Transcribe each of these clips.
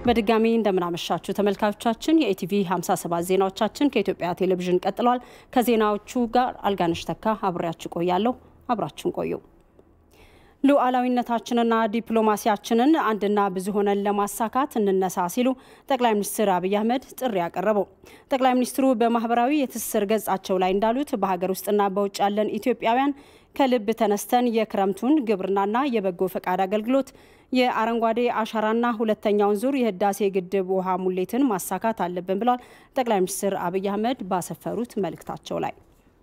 በድጋሚ እንደምናመሻችሁ ተመልካቾቻችን፣ የኢቲቪ 57 ዜናዎቻችን ከኢትዮጵያ ቴሌቪዥን ቀጥለዋል። ከዜናዎቹ ጋር አልጋነሽ ተካ አብሬያችሁ ቆያለሁ። አብራችሁን ቆዩ። ሉዓላዊነታችንና ዲፕሎማሲያችንን አንድና ብዙ ሆነን ለማሳካት እንነሳ ሲሉ ጠቅላይ ሚኒስትር አብይ አህመድ ጥሪ ያቀረበው። ጠቅላይ ሚኒስትሩ በማህበራዊ የትስስር ገጻቸው ላይ እንዳሉት በሀገር ውስጥና በውጭ ያለን ኢትዮጵያውያን ከልብ ተነስተን የክረምቱን ግብርናና የበጎ ፈቃድ አገልግሎት የአረንጓዴ አሻራና ሁለተኛውን ዙር የህዳሴ ግድብ ውሃ ሙሌትን ማሳካት አለብን ብለዋል ጠቅላይ ሚኒስትር አብይ አህመድ ባሰፈሩት መልእክታቸው ላይ።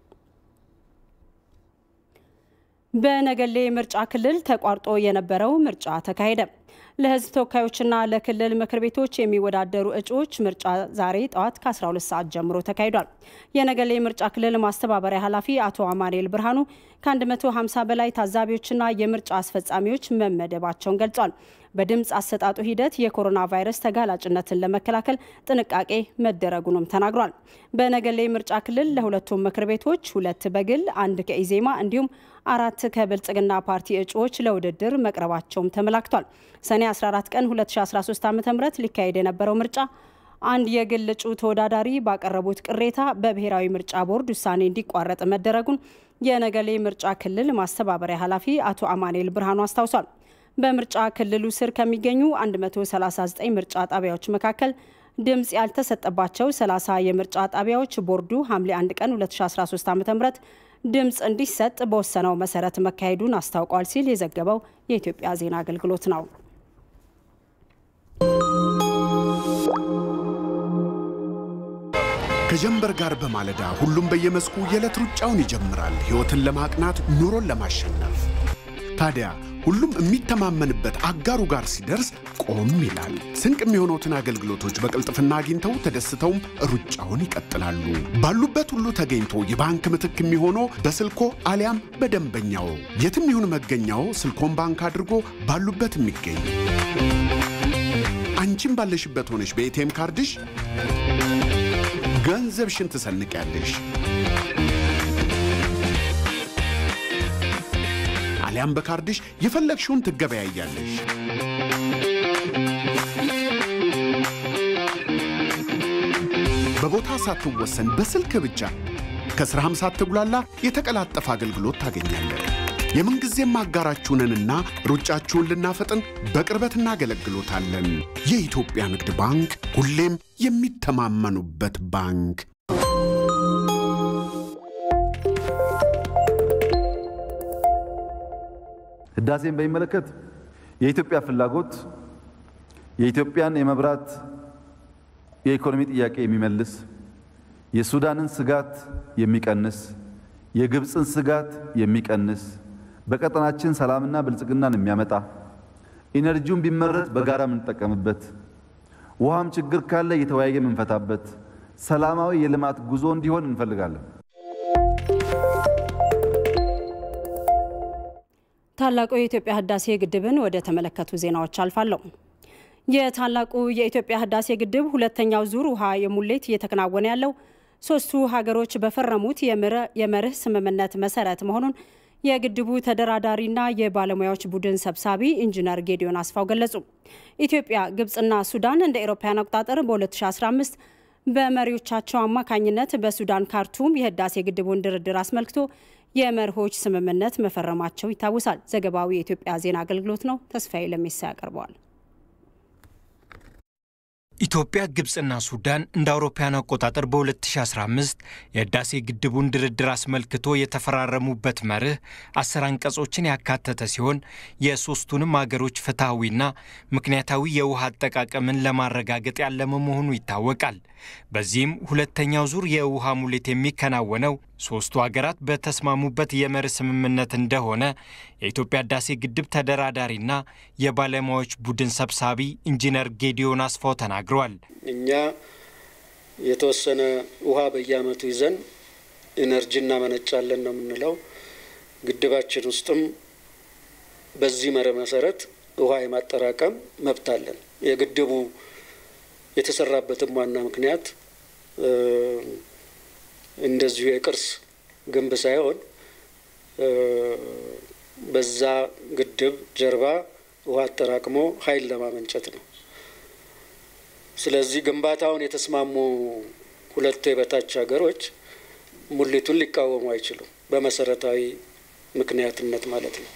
በነገሌ ምርጫ ክልል ተቋርጦ የነበረው ምርጫ ተካሄደ። ለህዝብ ተወካዮችና ለክልል ምክር ቤቶች የሚወዳደሩ እጩዎች ምርጫ ዛሬ ጠዋት ከ12 ሰዓት ጀምሮ ተካሂዷል። የነገሌ ምርጫ ክልል ማስተባበሪያ ኃላፊ አቶ አማኑኤል ብርሃኑ ከ150 በላይ ታዛቢዎችና የምርጫ አስፈጻሚዎች መመደባቸውን ገልጿል። በድምፅ አሰጣጡ ሂደት የኮሮና ቫይረስ ተጋላጭነትን ለመከላከል ጥንቃቄ መደረጉንም ተናግሯል። በነገሌ ምርጫ ክልል ለሁለቱም ምክር ቤቶች ሁለት በግል አንድ ከኢዜማ እንዲሁም አራት ከብልጽግና ፓርቲ እጩዎች ለውድድር መቅረባቸውም ተመላክቷል። ሰኔ 14 ቀን 2013 ዓ ም ሊካሄድ የነበረው ምርጫ አንድ የግል እጩ ተወዳዳሪ ባቀረቡት ቅሬታ በብሔራዊ ምርጫ ቦርድ ውሳኔ እንዲቋረጥ መደረጉን የነገሌ ምርጫ ክልል ማስተባበሪያ ኃላፊ አቶ አማኑኤል ብርሃኑ አስታውሷል። በምርጫ ክልሉ ስር ከሚገኙ 139 ምርጫ ጣቢያዎች መካከል ድምፅ ያልተሰጠባቸው 30 የምርጫ ጣቢያዎች ቦርዱ ሐምሌ 1 ቀን 2013 ዓ ም ድምፅ እንዲሰጥ በወሰነው መሰረት መካሄዱን አስታውቋል ሲል የዘገበው የኢትዮጵያ ዜና አገልግሎት ነው። ከጀንበር ጋር በማለዳ ሁሉም በየመስኩ የዕለት ሩጫውን ይጀምራል። ሕይወትን ለማቅናት ኑሮን ለማሸነፍ ታዲያ ሁሉም የሚተማመንበት አጋሩ ጋር ሲደርስ ቆም ይላል። ስንቅ የሚሆኑትን አገልግሎቶች በቅልጥፍና አግኝተው ተደስተውም ሩጫውን ይቀጥላሉ። ባሉበት ሁሉ ተገኝቶ የባንክ ምትክ የሚሆነው በስልኮ አሊያም በደንበኛው የትም ይሁን መገኛው ስልኮን ባንክ አድርጎ ባሉበት የሚገኝ አንቺም ባለሽበት ሆነሽ በኤቲኤም ካርድሽ ገንዘብሽን ትሰንቂያለሽ። አሊያም በካርድሽ የፈለግሽውን ትገበያያለሽ። በቦታ ሳትወሰን በስልክ ብቻ ከስራም ሳትጉላላ የተቀላጠፈ አገልግሎት ታገኛለን። የምንጊዜም አጋራችሁንንና ሩጫችሁን ልናፈጥን በቅርበት እናገለግሎታለን። የኢትዮጵያ ንግድ ባንክ ሁሌም የሚተማመኑበት ባንክ። ህዳሴን በሚመለከት የኢትዮጵያ ፍላጎት የኢትዮጵያን የመብራት የኢኮኖሚ ጥያቄ የሚመልስ የሱዳንን ስጋት የሚቀንስ የግብፅን ስጋት የሚቀንስ በቀጠናችን ሰላምና ብልጽግናን የሚያመጣ ኢነርጂውን ቢመረት በጋራ የምንጠቀምበት ውሃም ችግር ካለ እየተወያየ የምንፈታበት ሰላማዊ የልማት ጉዞ እንዲሆን እንፈልጋለን። ታላቁ የኢትዮጵያ ህዳሴ ግድብን ወደ ተመለከቱ ዜናዎች አልፋለሁ። የታላቁ የኢትዮጵያ ህዳሴ ግድብ ሁለተኛው ዙር ውሃ የሙሌት እየተከናወነ ያለው ሶስቱ ሀገሮች በፈረሙት የመርህ ስምምነት መሰረት መሆኑን የግድቡ ተደራዳሪና የባለሙያዎች ቡድን ሰብሳቢ ኢንጂነር ጌዲዮን አስፋው ገለጹ። ኢትዮጵያ፣ ግብፅና ሱዳን እንደ ኤሮፓውያን አቆጣጠር በ2015 በመሪዎቻቸው አማካኝነት በሱዳን ካርቱም የህዳሴ ግድቡን ድርድር አስመልክቶ የመርሆች ስምምነት መፈረማቸው ይታወሳል። ዘገባው የኢትዮጵያ ዜና አገልግሎት ነው። ተስፋዬ ለሜሳ ያቀርበዋል። ኢትዮጵያ፣ ግብፅና ሱዳን እንደ አውሮፓውያን አቆጣጠር በ2015 የህዳሴ ግድቡን ድርድር አስመልክቶ የተፈራረሙበት መርህ አስር አንቀጾችን ያካተተ ሲሆን የሶስቱንም አገሮች ፍትሐዊና ምክንያታዊ የውሃ አጠቃቀምን ለማረጋገጥ ያለመ መሆኑ ይታወቃል። በዚህም ሁለተኛው ዙር የውሃ ሙሌት የሚከናወነው ሶስቱ ሀገራት በተስማሙበት የመርህ ስምምነት እንደሆነ የኢትዮጵያ ህዳሴ ግድብ ተደራዳሪና የባለሙያዎች ቡድን ሰብሳቢ ኢንጂነር ጌዲዮን አስፋው ተናግረዋል። እኛ የተወሰነ ውሃ በየአመቱ ይዘን ኢነርጂ እናመነጫለን ነው የምንለው። ግድባችን ውስጥም በዚህ መርህ መሰረት ውሃ የማጠራቀም መብት አለን። የግድቡ የተሰራበትም ዋና ምክንያት እንደዚሁ የቅርስ ግንብ ሳይሆን በዛ ግድብ ጀርባ ውሃ አጠራቅሞ ኃይል ለማመንጨት ነው። ስለዚህ ግንባታውን የተስማሙ ሁለቱ የበታች ሀገሮች ሙሊቱን ሊቃወሙ አይችሉም። በመሰረታዊ ምክንያትነት ማለት ነው።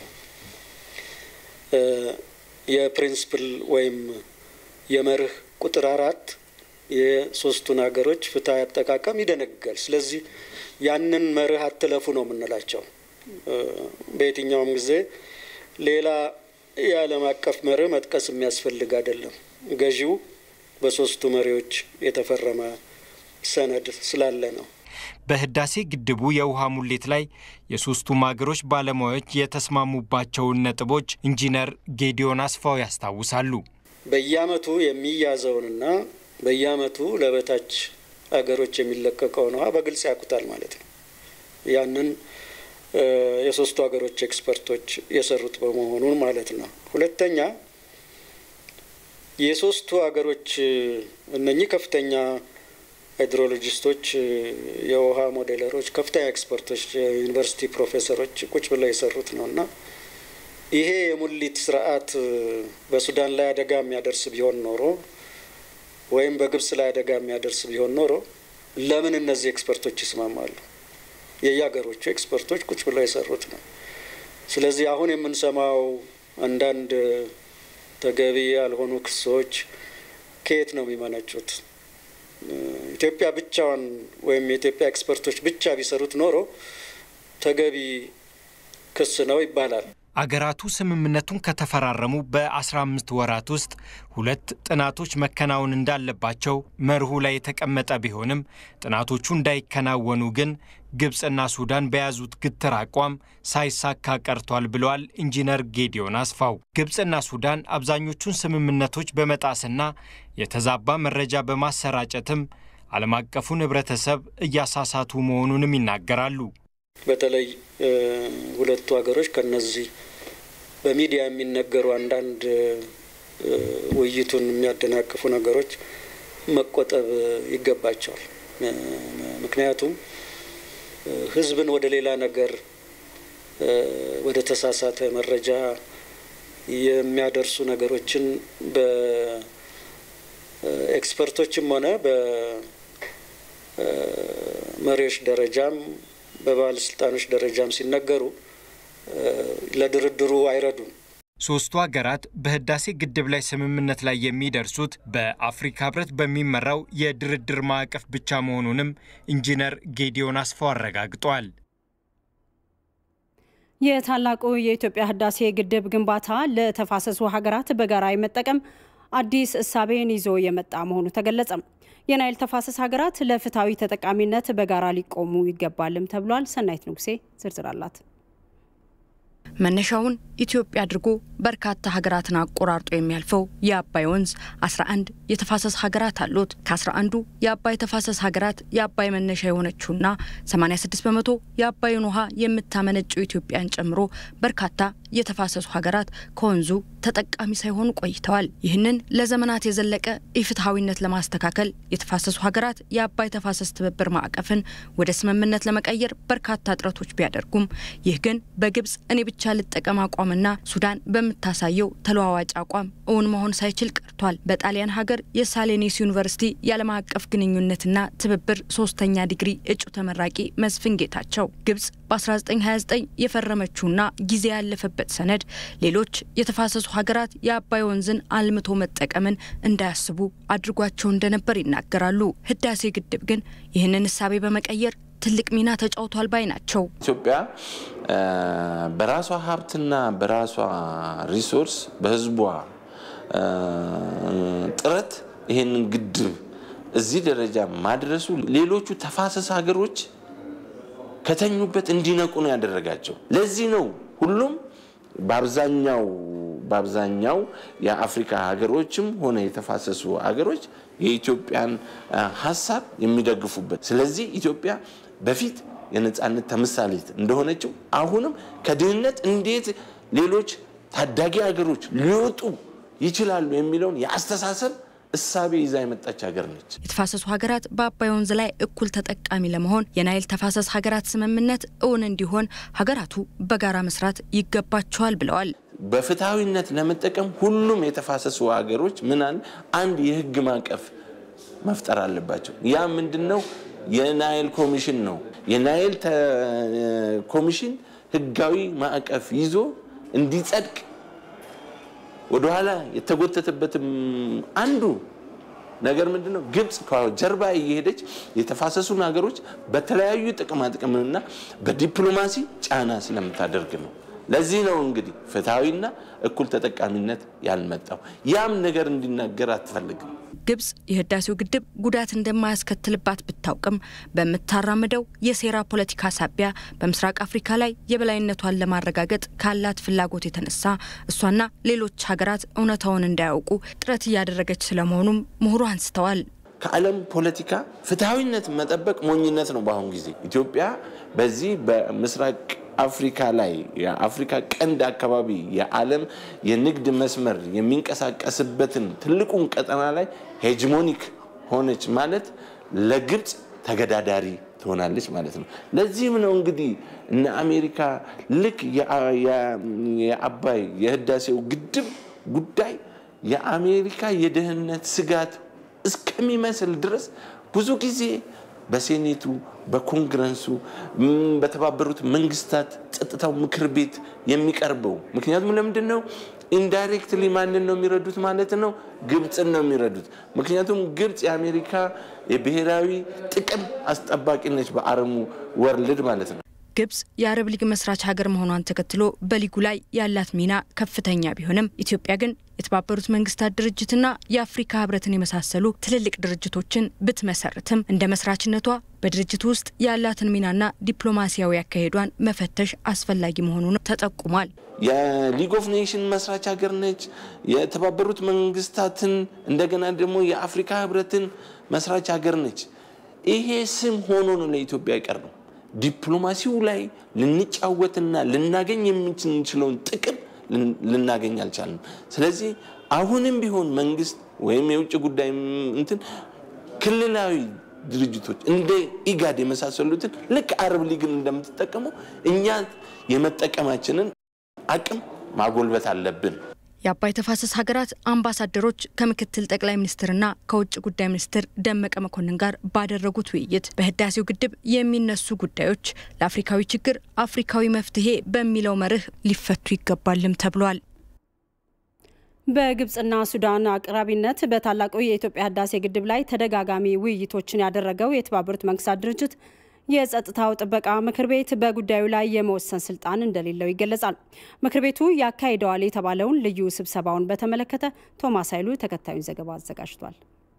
የፕሪንስፕል ወይም የመርህ ቁጥር አራት የሶስቱን ሀገሮች ፍትሐዊ አጠቃቀም ይደነግጋል። ስለዚህ ያንን መርህ አትለፉ ነው የምንላቸው። በየትኛውም ጊዜ ሌላ የዓለም አቀፍ መርህ መጥቀስ የሚያስፈልግ አይደለም። ገዢው በሶስቱ መሪዎች የተፈረመ ሰነድ ስላለ ነው። በህዳሴ ግድቡ የውሃ ሙሌት ላይ የሶስቱም ሀገሮች ባለሙያዎች የተስማሙባቸውን ነጥቦች ኢንጂነር ጌዲዮን አስፋው ያስታውሳሉ። በየአመቱ የሚያዘውንና በየአመቱ ለበታች ሀገሮች የሚለቀቀውን ውሃ በግልጽ ያውቁታል ማለት ነው። ያንን የሶስቱ ሀገሮች ኤክስፐርቶች የሰሩት በመሆኑ ማለት ነው። ሁለተኛ የሶስቱ ሀገሮች እነኚህ ከፍተኛ ሃይድሮሎጂስቶች፣ የውሃ ሞዴለሮች፣ ከፍተኛ ኤክስፐርቶች፣ የዩኒቨርሲቲ ፕሮፌሰሮች ቁጭ ብለው የሰሩት ነው እና ይሄ የሙሊት ስርዓት በሱዳን ላይ አደጋ የሚያደርስ ቢሆን ኖሮ ወይም በግብጽ ላይ አደጋ የሚያደርስ ቢሆን ኖሮ ለምን እነዚህ ኤክስፐርቶች ይስማማሉ? የየሀገሮቹ ኤክስፐርቶች ቁጭ ብለው የሰሩት ነው። ስለዚህ አሁን የምንሰማው አንዳንድ ተገቢ ያልሆኑ ክሶች ከየት ነው የሚመነጩት? ኢትዮጵያ ብቻዋን ወይም የኢትዮጵያ ኤክስፐርቶች ብቻ ቢሰሩት ኖሮ ተገቢ ክስ ነው ይባላል። አገራቱ ስምምነቱን ከተፈራረሙ በ15 ወራት ውስጥ ሁለት ጥናቶች መከናወን እንዳለባቸው መርሁ ላይ የተቀመጠ ቢሆንም ጥናቶቹ እንዳይከናወኑ ግን ግብፅና ሱዳን በያዙት ግትር አቋም ሳይሳካ ቀርቷል ብለዋል ኢንጂነር ጌዲዮን አስፋው። ግብፅና ሱዳን አብዛኞቹን ስምምነቶች በመጣስና የተዛባ መረጃ በማሰራጨትም ዓለም አቀፉን ሕብረተሰብ እያሳሳቱ መሆኑንም ይናገራሉ። በተለይ ሁለቱ ሀገሮች ከነዚህ በሚዲያ የሚነገሩ አንዳንድ ውይይቱን የሚያደናቅፉ ነገሮች መቆጠብ ይገባቸዋል። ምክንያቱም ሕዝብን ወደ ሌላ ነገር ወደ ተሳሳተ መረጃ የሚያደርሱ ነገሮችን በኤክስፐርቶችም ሆነ በመሪዎች ደረጃም በባለስልጣኖች ደረጃም ሲነገሩ ለድርድሩ አይረዱም። ሶስቱ ሀገራት በህዳሴ ግድብ ላይ ስምምነት ላይ የሚደርሱት በአፍሪካ ህብረት በሚመራው የድርድር ማዕቀፍ ብቻ መሆኑንም ኢንጂነር ጌዲዮን አስፋው አረጋግጧል። የታላቁ የኢትዮጵያ ህዳሴ ግድብ ግንባታ ለተፋሰሱ ሀገራት በጋራ የመጠቀም አዲስ እሳቤን ይዞ የመጣ መሆኑ ተገለጸም። የናይል ተፋሰስ ሀገራት ለፍትሐዊ ተጠቃሚነት በጋራ ሊቆሙ ይገባልም ተብሏል። ሰናይት ንጉሴ ዝርዝር አላት። መነሻውን ኢትዮጵያ አድርጎ በርካታ ሀገራትን አቆራርጦ የሚያልፈው የአባይ ወንዝ 11 የተፋሰስ ሀገራት አሉት። ከ11ዱ የአባይ ተፋሰስ ሀገራት የአባይ መነሻ የሆነችውና 86 በመቶ የአባይን ውሃ የምታመነጨው ኢትዮጵያን ጨምሮ በርካታ የተፋሰሱ ሀገራት ከወንዙ ተጠቃሚ ሳይሆኑ ቆይተዋል። ይህንን ለዘመናት የዘለቀ ኢፍትሐዊነት ለማስተካከል የተፋሰሱ ሀገራት የአባይ ተፋሰስ ትብብር ማዕቀፍን ወደ ስምምነት ለመቀየር በርካታ ጥረቶች ቢያደርጉም ይህ ግን በግብጽ እኔ ብቻ ልጠቀም አቋምና ሱዳን በምታሳየው ተለዋዋጭ አቋም እውን መሆን ሳይችል ቀርቷል። በጣሊያን ሀገር የሳሌኒስ ዩኒቨርሲቲ የዓለም አቀፍ ግንኙነትና ትብብር ሶስተኛ ዲግሪ እጩ ተመራቂ መስፍን ጌታቸው ግብጽ በ1929 የፈረመችውና ጊዜ ያለፈበት ሰነድ ሌሎች የተፋሰሱ ሀገራት የአባይ ወንዝን አልምቶ መጠቀምን እንዳያስቡ አድርጓቸው እንደነበር ይናገራሉ። ህዳሴ ግድብ ግን ይህንን እሳቤ በመቀየር ትልቅ ሚና ተጫውቷል ባይ ናቸው። ኢትዮጵያ በራሷ ሀብትና በራሷ ሪሶርስ በህዝቧ ጥረት ይህንን ግድብ እዚህ ደረጃ ማድረሱ ሌሎቹ ተፋሰስ ሀገሮች ከተኙበት እንዲነቁ ነው ያደረጋቸው። ለዚህ ነው ሁሉም በአብዛኛው በአብዛኛው የአፍሪካ ሀገሮችም ሆነ የተፋሰሱ ሀገሮች የኢትዮጵያን ሀሳብ የሚደግፉበት። ስለዚህ ኢትዮጵያ በፊት የነፃነት ተምሳሌት እንደሆነችው አሁንም ከድህነት እንዴት ሌሎች ታዳጊ ሀገሮች ሊወጡ ይችላሉ የሚለውን የአስተሳሰብ እሳቤ ይዛ የመጣች ሀገር ነች። የተፋሰሱ ሀገራት በአባይ ወንዝ ላይ እኩል ተጠቃሚ ለመሆን የናይል ተፋሰስ ሀገራት ስምምነት እውን እንዲሆን ሀገራቱ በጋራ መስራት ይገባቸዋል ብለዋል። በፍትሐዊነት ለመጠቀም ሁሉም የተፋሰሱ ሀገሮች ምናል አንድ የህግ ማዕቀፍ መፍጠር አለባቸው። ያ ምንድን ነው? የናይል ኮሚሽን ነው። የናይል ኮሚሽን ህጋዊ ማዕቀፍ ይዞ እንዲጸድቅ ወደኋላ የተጎተተበትም አንዱ ነገር ምንድን ነው? ግብፅ ከጀርባ እየሄደች የተፋሰሱን ሀገሮች በተለያዩ ጥቅማ ጥቅምና በዲፕሎማሲ ጫና ስለምታደርግ ነው። ለዚህ ነው እንግዲህ ፍትሐዊና እኩል ተጠቃሚነት ያልመጣው። ያም ነገር እንዲናገር አትፈልግም። ግብጽ የህዳሴው ግድብ ጉዳት እንደማያስከትልባት ብታውቅም በምታራምደው የሴራ ፖለቲካ ሳቢያ በምስራቅ አፍሪካ ላይ የበላይነቷን ለማረጋገጥ ካላት ፍላጎት የተነሳ እሷና ሌሎች ሀገራት እውነታውን እንዳያውቁ ጥረት እያደረገች ስለመሆኑም ምሁሩ አንስተዋል። ከዓለም ፖለቲካ ፍትሐዊነት መጠበቅ ሞኝነት ነው። በአሁኑ ጊዜ ኢትዮጵያ በዚህ በምስራቅ አፍሪካ ላይ የአፍሪካ ቀንድ አካባቢ የዓለም የንግድ መስመር የሚንቀሳቀስበትን ትልቁን ቀጠና ላይ ሄጅሞኒክ ሆነች ማለት ለግብፅ ተገዳዳሪ ትሆናለች ማለት ነው። ለዚህም ነው እንግዲህ እነ አሜሪካ ልክ የአባይ የህዳሴው ግድብ ጉዳይ የአሜሪካ የደህንነት ስጋት እስከሚመስል ድረስ ብዙ ጊዜ በሴኔቱ በኮንግረሱ በተባበሩት መንግስታት ጸጥታው ምክር ቤት የሚቀርበው ምክንያቱም ለምንድን ነው ኢንዳይሬክትሊ ማንን ነው የሚረዱት ማለት ነው ግብፅን ነው የሚረዱት ምክንያቱም ግብፅ የአሜሪካ የብሔራዊ ጥቅም አስጠባቂ ነች በአረሙ ወርልድ ማለት ነው ግብጽ የአረብ ሊግ መስራች ሀገር መሆኗን ተከትሎ በሊጉ ላይ ያላት ሚና ከፍተኛ ቢሆንም ኢትዮጵያ ግን የተባበሩት መንግስታት ድርጅትና የአፍሪካ ህብረትን የመሳሰሉ ትልልቅ ድርጅቶችን ብትመሰርትም እንደ መስራችነቷ በድርጅቱ ውስጥ ያላትን ሚናና ዲፕሎማሲያዊ አካሄዷን መፈተሽ አስፈላጊ መሆኑን ተጠቁሟል። የሊግ ኦፍ ኔሽን መስራች ሀገር ነች። የተባበሩት መንግስታትን እንደገና ደግሞ የአፍሪካ ህብረትን መስራች ሀገር ነች። ይሄ ስም ሆኖ ነው ለኢትዮጵያ አይቀር ነው። ዲፕሎማሲው ላይ ልንጫወትና ልናገኝ የምንችለውን ጥቅም ልናገኝ አልቻልንም። ስለዚህ አሁንም ቢሆን መንግስት ወይም የውጭ ጉዳይ እንትን ክልላዊ ድርጅቶች እንደ ኢጋድ የመሳሰሉትን ልክ አረብ ሊግን እንደምትጠቀመው እኛ የመጠቀማችንን አቅም ማጎልበት አለብን። የአባይ ተፋሰስ ሀገራት አምባሳደሮች ከምክትል ጠቅላይ ሚኒስትርና ከውጭ ጉዳይ ሚኒስትር ደመቀ መኮንን ጋር ባደረጉት ውይይት በህዳሴው ግድብ የሚነሱ ጉዳዮች ለአፍሪካዊ ችግር አፍሪካዊ መፍትሄ በሚለው መርህ ሊፈቱ ይገባልም ተብሏል። በግብጽና ሱዳን አቅራቢነት በታላቁ የኢትዮጵያ ህዳሴ ግድብ ላይ ተደጋጋሚ ውይይቶችን ያደረገው የተባበሩት መንግስታት ድርጅት የጸጥታው ጥበቃ ምክር ቤት በጉዳዩ ላይ የመወሰን ስልጣን እንደሌለው ይገለጻል። ምክር ቤቱ ያካሂደዋል የተባለውን ልዩ ስብሰባውን በተመለከተ ቶማስ ኃይሉ ተከታዩን ዘገባ አዘጋጅቷል።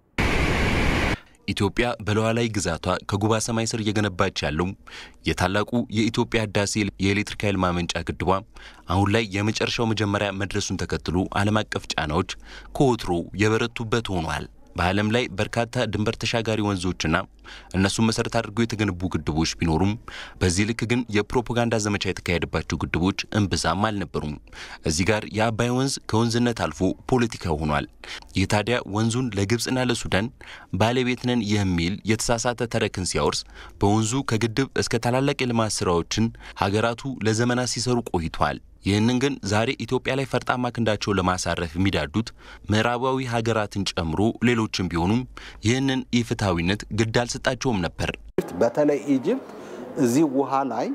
ኢትዮጵያ በሉዓላዊ ግዛቷ ከጉባ ሰማይ ስር እየገነባች ያለው የታላቁ የኢትዮጵያ ህዳሴ የኤሌክትሪክ ኃይል ማመንጫ ግድቧ አሁን ላይ የመጨረሻው መጀመሪያ መድረሱን ተከትሎ ዓለም አቀፍ ጫናዎች ከወትሮ የበረቱበት ሆኗል። በዓለም ላይ በርካታ ድንበር ተሻጋሪ ወንዞችና እነሱን መሰረት አድርገው የተገነቡ ግድቦች ቢኖሩም በዚህ ልክ ግን የፕሮፓጋንዳ ዘመቻ የተካሄደባቸው ግድቦች እምብዛም አልነበሩም። እዚህ ጋር የአባይ ወንዝ ከወንዝነት አልፎ ፖለቲካ ሆኗል። ይህ ታዲያ ወንዙን ለግብፅና ለሱዳን ባለቤት ነን የሚል የተሳሳተ ተረክን ሲያወርስ፣ በወንዙ ከግድብ እስከ ታላላቅ የልማት ስራዎችን ሀገራቱ ለዘመናት ሲሰሩ ቆይተዋል። ይህንን ግን ዛሬ ኢትዮጵያ ላይ ፈርጣማ ክንዳቸውን ለማሳረፍ የሚዳዱት ምዕራባዊ ሀገራትን ጨምሮ ሌሎችም ቢሆኑም ይህንን ኢፍትሐዊነት ግድ አልሰጣቸውም ነበር። በተለይ ኢጅፕት እዚህ ውሃ ላይ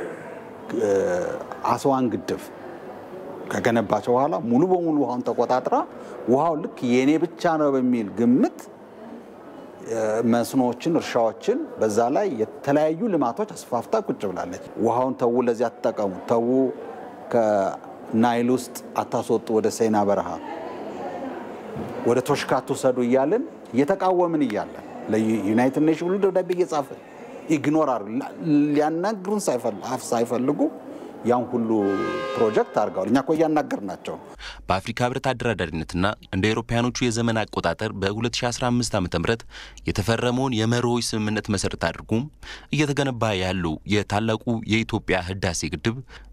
አስዋን ግድብ ከገነባቸው በኋላ ሙሉ በሙሉ ውሃውን ተቆጣጥራ ውሃው ልክ የኔ ብቻ ነው በሚል ግምት መስኖዎችን፣ እርሻዎችን በዛ ላይ የተለያዩ ልማቶች አስፋፍታ ቁጭ ብላለች። ውሃውን ተዉ፣ ለዚያ አትጠቀሙ፣ ተዉ ከናይል ውስጥ አታስወጡ፣ ወደ ሴና በረሃ ወደ ቶሽካ ትውሰዱ እያልን እየተቃወምን እያለን ለዩናይትድ ኔሽን ሁሉ ደብዳቤ እየጻፍን ኢግኖር አር ሊያናግሩን ሳይፈልጉ ያን ሁሉ ፕሮጀክት አድርገዋል። እኛ እኮ እያናገርናቸው ነው። በአፍሪካ ህብረት አደራዳሪነትና እንደ አውሮፓውያኖቹ የዘመን አቆጣጠር በ2015 ዓ ም የተፈረመውን የመርሆች ስምምነት መሰረት አድርጎ እየተገነባ ያለው የታላቁ የኢትዮጵያ ህዳሴ ግድብ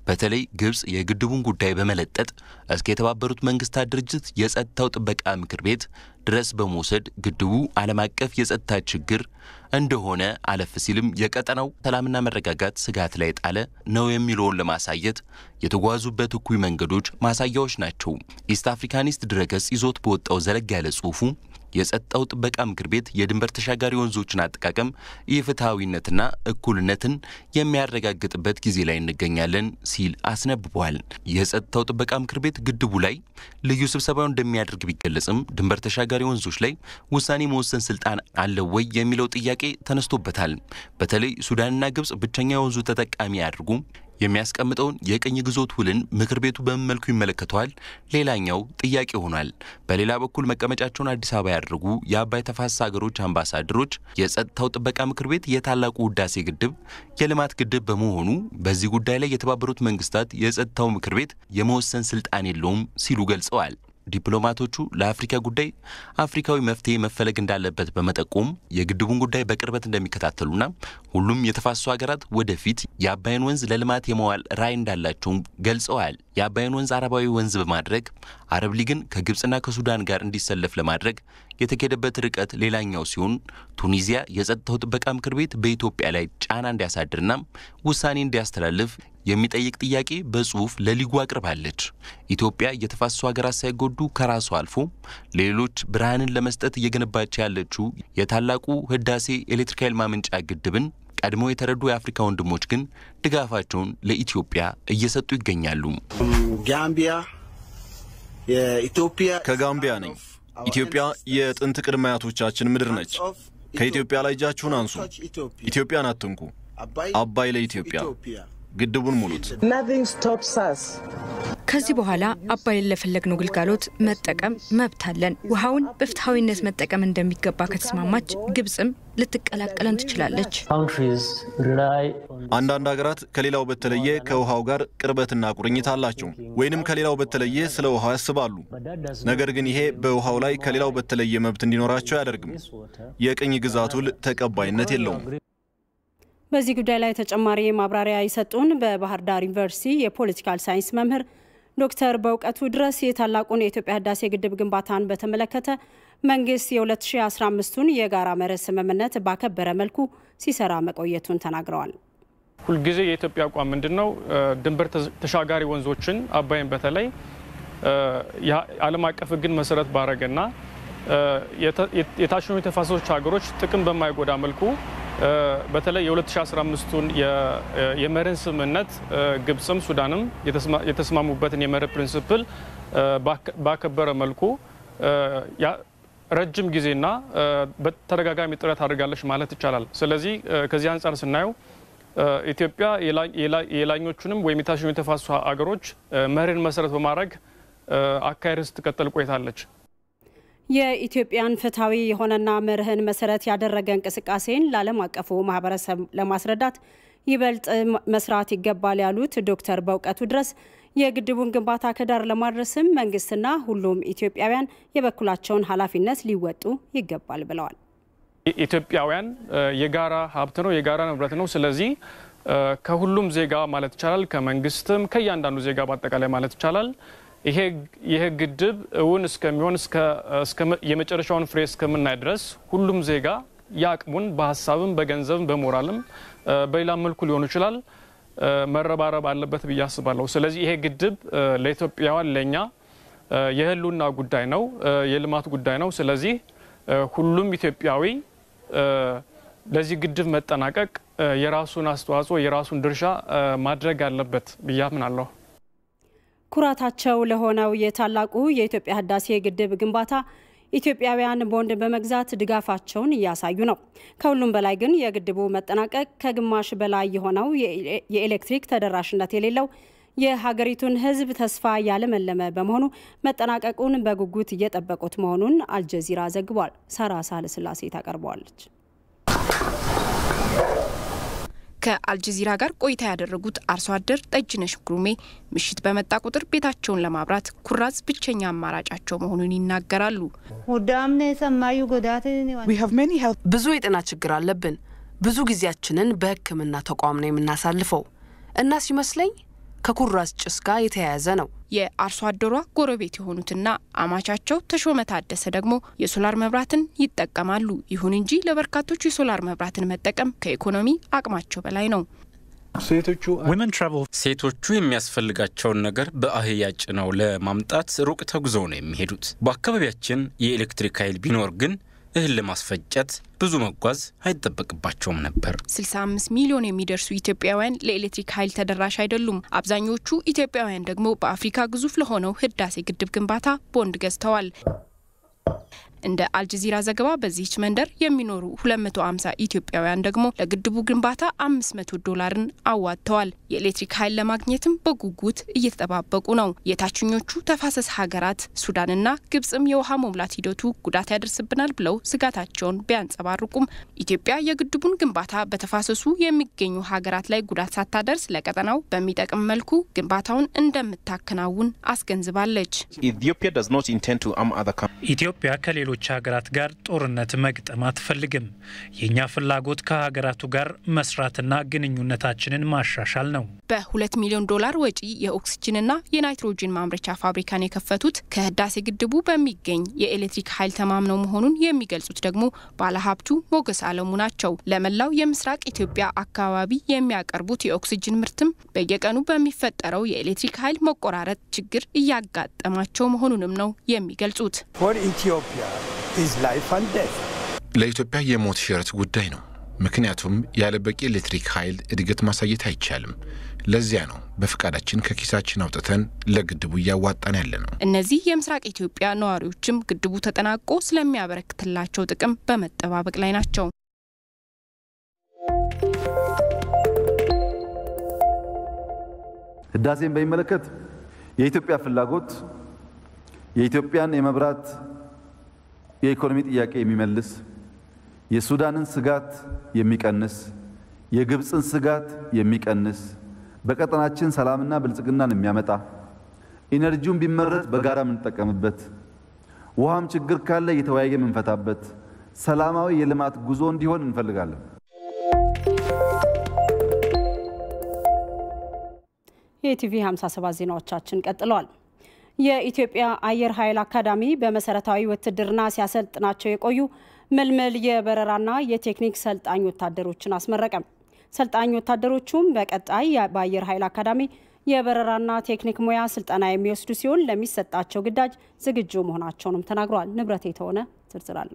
በተለይ ግብፅ የግድቡን ጉዳይ በመለጠጥ እስከ የተባበሩት መንግስታት ድርጅት የጸጥታው ጥበቃ ምክር ቤት ድረስ በመውሰድ ግድቡ ዓለም አቀፍ የጸጥታ ችግር እንደሆነ አለፍ ሲልም የቀጠናው ሰላምና መረጋጋት ስጋት ላይ ጣለ ነው የሚለውን ለማሳየት የተጓዙበት እኩይ መንገዶች ማሳያዎች ናቸው። ኢስት አፍሪካኒስት ድረገጽ ይዞት በወጣው ዘለግ ያለ ጽሑፉ የጸጥታው ጥበቃ ምክር ቤት የድንበር ተሻጋሪ ወንዞችን አጠቃቀም ኢፍትሐዊነትና እኩልነትን የሚያረጋግጥበት ጊዜ ላይ እንገኛለን ሲል አስነብቧል። የጸጥታው ጥበቃ ምክር ቤት ግድቡ ላይ ልዩ ስብሰባውን እንደሚያደርግ ቢገለጽም ድንበር ተሻጋሪ ወንዞች ላይ ውሳኔ መወሰን ስልጣን አለው ወይ የሚለው ጥያቄ ተነስቶበታል። በተለይ ሱዳንና ግብጽ ብቸኛ የወንዙ ተጠቃሚ አድርጉ የሚያስቀምጠውን የቅኝ ግዞት ውልን ምክር ቤቱ በምን መልኩ ይመለከተዋል? ሌላኛው ጥያቄ ሆኗል። በሌላ በኩል መቀመጫቸውን አዲስ አበባ ያደረጉ የአባይ ተፋሰስ ሀገሮች አምባሳደሮች የጸጥታው ጥበቃ ምክር ቤት የታላቁ ህዳሴ ግድብ የልማት ግድብ በመሆኑ በዚህ ጉዳይ ላይ የተባበሩት መንግስታት የጸጥታው ምክር ቤት የመወሰን ስልጣን የለውም ሲሉ ገልጸዋል። ዲፕሎማቶቹ ለአፍሪካ ጉዳይ አፍሪካዊ መፍትሄ መፈለግ እንዳለበት በመጠቆም የግድቡን ጉዳይ በቅርበት እንደሚከታተሉና ሁሉም የተፋሰሱ ሀገራት ወደፊት የአባይን ወንዝ ለልማት የመዋል ራዕይ እንዳላቸውም ገልጸዋል። የአባይን ወንዝ አረባዊ ወንዝ በማድረግ አረብ ሊግን ከግብፅና ከሱዳን ጋር እንዲሰለፍ ለማድረግ የተኬደበት ርቀት ሌላኛው ሲሆን ቱኒዚያ የጸጥታው ጥበቃ ምክር ቤት በኢትዮጵያ ላይ ጫና እንዲያሳድርና ውሳኔ እንዲያስተላልፍ የሚጠይቅ ጥያቄ በጽሁፍ ለሊጉ አቅርባለች። ኢትዮጵያ የተፋሰሱ ሀገራት ሳይጎዱ ከራሷ አልፎ ለሌሎች ብርሃንን ለመስጠት እየገነባች ያለችው የታላቁ ህዳሴ ኤሌክትሪክ ኃይል ማመንጫ ግድብን ቀድሞ የተረዱ የአፍሪካ ወንድሞች ግን ድጋፋቸውን ለኢትዮጵያ እየሰጡ ይገኛሉ። ጋምቢያ የኢትዮጵያ ከጋምቢያ ነኝ። ኢትዮጵያ የጥንት ቅድመ አያቶቻችን ምድር ነች። ከኢትዮጵያ ላይ እጃችሁን አንሱ። ኢትዮጵያን አትንኩ። አባይ ለኢትዮጵያ ግድቡን ሙሉት። ከዚህ በኋላ አባይን ለፈለግነው ግልጋሎት መጠቀም መብት አለን። ውሃውን በፍትሐዊነት መጠቀም እንደሚገባ ከተስማማች ግብፅም ልትቀላቀለን ትችላለች። አንዳንድ ሀገራት ከሌላው በተለየ ከውሃው ጋር ቅርበትና ቁርኝት አላቸው፣ ወይንም ከሌላው በተለየ ስለ ውሃው ያስባሉ። ነገር ግን ይሄ በውሃው ላይ ከሌላው በተለየ መብት እንዲኖራቸው አያደርግም። የቅኝ ግዛት ውል ተቀባይነት የለውም። በዚህ ጉዳይ ላይ ተጨማሪ ማብራሪያ የሰጡን በባህር ዳር ዩኒቨርሲቲ የፖለቲካል ሳይንስ መምህር ዶክተር በእውቀቱ ድረስ የታላቁን የኢትዮጵያ ህዳሴ ግድብ ግንባታን በተመለከተ መንግስት የ2015ቱን የጋራ መርህ ስምምነት ባከበረ መልኩ ሲሰራ መቆየቱን ተናግረዋል። ሁልጊዜ የኢትዮጵያ አቋም ምንድን ነው? ድንበር ተሻጋሪ ወንዞችን አባይን በተለይ የዓለም አቀፍ ህግን መሰረት ባረገና የታችኞቹ የተፋሰሶች ሀገሮች ጥቅም በማይጎዳ መልኩ በተለይ የ2015ቱን የመርህን ስምምነት ግብፅም ሱዳንም የተስማሙበትን የመርህ ፕሪንስፕል ባከበረ መልኩ ረጅም ጊዜና በተደጋጋሚ ጥረት አድርጋለች ማለት ይቻላል። ስለዚህ ከዚህ አንጻር ስናየው ኢትዮጵያ የላኞቹንም ወይም የታችኞቹ የተፋሰሱ ሀገሮች መርህን መሰረት በማድረግ አካሄድ ስትቀጥል ቆይታለች። የኢትዮጵያን ፍትሐዊ የሆነና መርህን መሰረት ያደረገ እንቅስቃሴን ለዓለም አቀፉ ማህበረሰብ ለማስረዳት ይበልጥ መስራት ይገባል ያሉት ዶክተር በእውቀቱ ድረስ የግድቡን ግንባታ ከዳር ለማድረስም መንግስትና ሁሉም ኢትዮጵያውያን የበኩላቸውን ኃላፊነት ሊወጡ ይገባል ብለዋል። ኢትዮጵያውያን የጋራ ሀብት ነው፣ የጋራ ንብረት ነው። ስለዚህ ከሁሉም ዜጋ ማለት ይቻላል ከመንግስትም ከእያንዳንዱ ዜጋ በአጠቃላይ ማለት ይቻላል ይሄ ግድብ እውን እስከሚሆን የመጨረሻውን ፍሬ እስከምናይ ድረስ ሁሉም ዜጋ የአቅሙን በሀሳብም በገንዘብም በሞራልም በሌላ መልኩ ሊሆኑ ይችላል መረባረብ አለበት ብዬ አስባለሁ። ስለዚህ ይሄ ግድብ ለኢትዮጵያውያን ለእኛ የህልውና ጉዳይ ነው፣ የልማት ጉዳይ ነው። ስለዚህ ሁሉም ኢትዮጵያዊ ለዚህ ግድብ መጠናቀቅ የራሱን አስተዋጽኦ የራሱን ድርሻ ማድረግ አለበት ብዬ አምናለሁ። ኩራታቸው ለሆነው የታላቁ የኢትዮጵያ ህዳሴ ግድብ ግንባታ ኢትዮጵያውያን ቦንድ በመግዛት ድጋፋቸውን እያሳዩ ነው። ከሁሉም በላይ ግን የግድቡ መጠናቀቅ ከግማሽ በላይ የሆነው የኤሌክትሪክ ተደራሽነት የሌለው የሀገሪቱን ህዝብ ተስፋ ያለመለመ በመሆኑ መጠናቀቁን በጉጉት እየጠበቁት መሆኑን አልጀዚራ ዘግቧል። ሳራ ሳህለስላሴ ታቀርበዋለች። ከአልጀዚራ ጋር ቆይታ ያደረጉት አርሶ አደር ጠጅነሽ ጉሩሜ ምሽት በመጣ ቁጥር ቤታቸውን ለማብራት ኩራዝ ብቸኛ አማራጫቸው መሆኑን ይናገራሉ። ብዙ የጤና ችግር አለብን። ብዙ ጊዜያችንን በሕክምና ተቋም ነው የምናሳልፈው እና ሲመስለኝ ከኩራዝ ጭስ ጋር የተያያዘ ነው። የአርሶ አደሯ ጎረቤት የሆኑትና አማቻቸው ተሾመ ታደሰ ደግሞ የሶላር መብራትን ይጠቀማሉ። ይሁን እንጂ ለበርካቶች የሶላር መብራትን መጠቀም ከኢኮኖሚ አቅማቸው በላይ ነው። ሴቶቹ የሚያስፈልጋቸውን ነገር በአህያ ጭነው ለማምጣት ሩቅ ተጉዘው ነው የሚሄዱት። በአካባቢያችን የኤሌክትሪክ ኃይል ቢኖር ግን እህል ለማስፈጨት ብዙ መጓዝ አይጠበቅባቸውም ነበር። 65 ሚሊዮን የሚደርሱ ኢትዮጵያውያን ለኤሌክትሪክ ኃይል ተደራሽ አይደሉም። አብዛኞቹ ኢትዮጵያውያን ደግሞ በአፍሪካ ግዙፍ ለሆነው ህዳሴ ግድብ ግንባታ ቦንድ ገዝተዋል። እንደ አልጀዚራ ዘገባ በዚህች መንደር የሚኖሩ 250 ኢትዮጵያውያን ደግሞ ለግድቡ ግንባታ 500 ዶላርን አዋጥተዋል። የኤሌክትሪክ ኃይል ለማግኘትም በጉጉት እየተጠባበቁ ነው። የታችኞቹ ተፋሰስ ሀገራት ሱዳንና ግብጽም የውሃ መሙላት ሂደቱ ጉዳት ያደርስብናል ብለው ስጋታቸውን ቢያንጸባርቁም ኢትዮጵያ የግድቡን ግንባታ በተፋሰሱ የሚገኙ ሀገራት ላይ ጉዳት ሳታደርስ ለቀጠናው በሚጠቅም መልኩ ግንባታውን እንደምታከናውን አስገንዝባለች። ኢትዮጵያ ከሌሎች ሀገራት ጋር ጦርነት መግጠም አትፈልግም። የእኛ ፍላጎት ከሀገራቱ ጋር መስራትና ግንኙነታችንን ማሻሻል ነው። በሁለት ሚሊዮን ዶላር ወጪ የኦክስጅንና የናይትሮጅን ማምረቻ ፋብሪካን የከፈቱት ከህዳሴ ግድቡ በሚገኝ የኤሌክትሪክ ኃይል ተማምነው መሆኑን የሚገልጹት ደግሞ ባለሀብቱ ሞገስ አለሙ ናቸው። ለመላው የምስራቅ ኢትዮጵያ አካባቢ የሚያቀርቡት የኦክስጅን ምርትም በየቀኑ በሚፈጠረው የኤሌክትሪክ ኃይል መቆራረጥ ችግር እያጋጠማቸው መሆኑንም ነው የሚገልጹት። ለኢትዮጵያ የሞት ሽረት ጉዳይ ነው። ምክንያቱም ያለ በቂ ኤሌክትሪክ ኃይል እድገት ማሳየት አይቻልም። ለዚያ ነው በፍቃዳችን ከኪሳችን አውጥተን ለግድቡ እያዋጣን ያለ ነው። እነዚህ የምስራቅ ኢትዮጵያ ነዋሪዎችም ግድቡ ተጠናቆ ስለሚያበረክትላቸው ጥቅም በመጠባበቅ ላይ ናቸው። ህዳሴን በሚመለከት የኢትዮጵያ ፍላጎት የኢትዮጵያን የመብራት የኢኮኖሚ ጥያቄ የሚመልስ የሱዳንን ስጋት የሚቀንስ የግብፅን ስጋት የሚቀንስ በቀጠናችን ሰላምና ብልጽግናን የሚያመጣ ኢነርጂውን ቢመረት በጋራ የምንጠቀምበት ውሃም ችግር ካለ እየተወያየ የምንፈታበት ሰላማዊ የልማት ጉዞ እንዲሆን እንፈልጋለን። የኢቲቪ 57 ዜናዎቻችን ቀጥለዋል። የኢትዮጵያ አየር ኃይል አካዳሚ በመሰረታዊ ውትድርና ሲያሰልጥናቸው የቆዩ ምልምል የበረራና የቴክኒክ ሰልጣኝ ወታደሮችን አስመረቀም። ሰልጣኝ ወታደሮቹም በቀጣይ በአየር ኃይል አካዳሚ የበረራና ቴክኒክ ሙያ ስልጠና የሚወስዱ ሲሆን ለሚሰጣቸው ግዳጅ ዝግጁ መሆናቸውንም ተናግረዋል። ንብረት የተሆነ ዝርዝር አለው።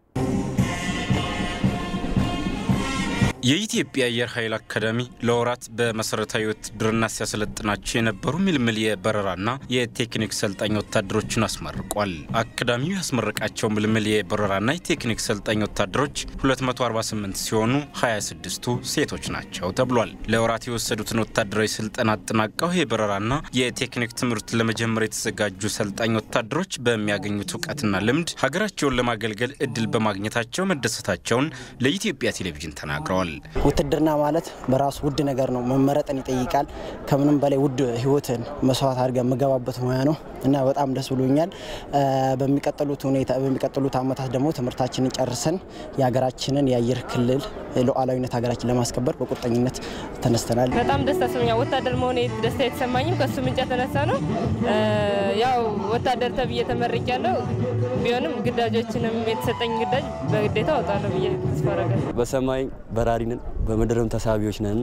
የኢትዮጵያ አየር ኃይል አካዳሚ ለወራት በመሰረታዊ ውትድርና ሲያሰለጥናቸው የነበሩ ምልምል የበረራና የቴክኒክ ሰልጣኝ ወታደሮችን አስመርቋል። አካዳሚው ያስመረቃቸው ምልምል የበረራና የቴክኒክ ሰልጣኝ ወታደሮች 248 ሲሆኑ 26ቱ ሴቶች ናቸው ተብሏል። ለወራት የወሰዱትን ወታደራዊ ስልጠና አጠናቀው የበረራና የቴክኒክ ትምህርት ለመጀመር የተዘጋጁ ሰልጣኝ ወታደሮች በሚያገኙት እውቀትና ልምድ ሀገራቸውን ለማገልገል እድል በማግኘታቸው መደሰታቸውን ለኢትዮጵያ ቴሌቪዥን ተናግረዋል። ውትድርና ማለት በራሱ ውድ ነገር ነው። መመረጥን ይጠይቃል። ከምንም በላይ ውድ ህይወትን መስዋዕት አድርገን የምገባበት ሙያ ነው እና በጣም ደስ ብሎኛል። በሚቀጥሉት ሁኔታ በሚቀጥሉት አመታት ደግሞ ትምህርታችንን ጨርሰን የሀገራችንን የአየር ክልል ሉዓላዊነት ሀገራችን ለማስከበር በቁርጠኝነት ተነስተናል። በጣም ደስታ ተሰምኛል። ወታደር መሆኔ ደስታ የተሰማኝም ከሱ ምንጭ የተነሳ ነው። ያው ወታደር ተብዬ ተመርቄያለሁ። ቢሆንም ግዳጆችንም የተሰጠኝ ግዳጅ በግዴታ እወጣለሁ ብዬ ተስፋ አደርጋለሁ። በሰማይ በራሪ ነን፣ በምድርም ተሳቢዎች ነን።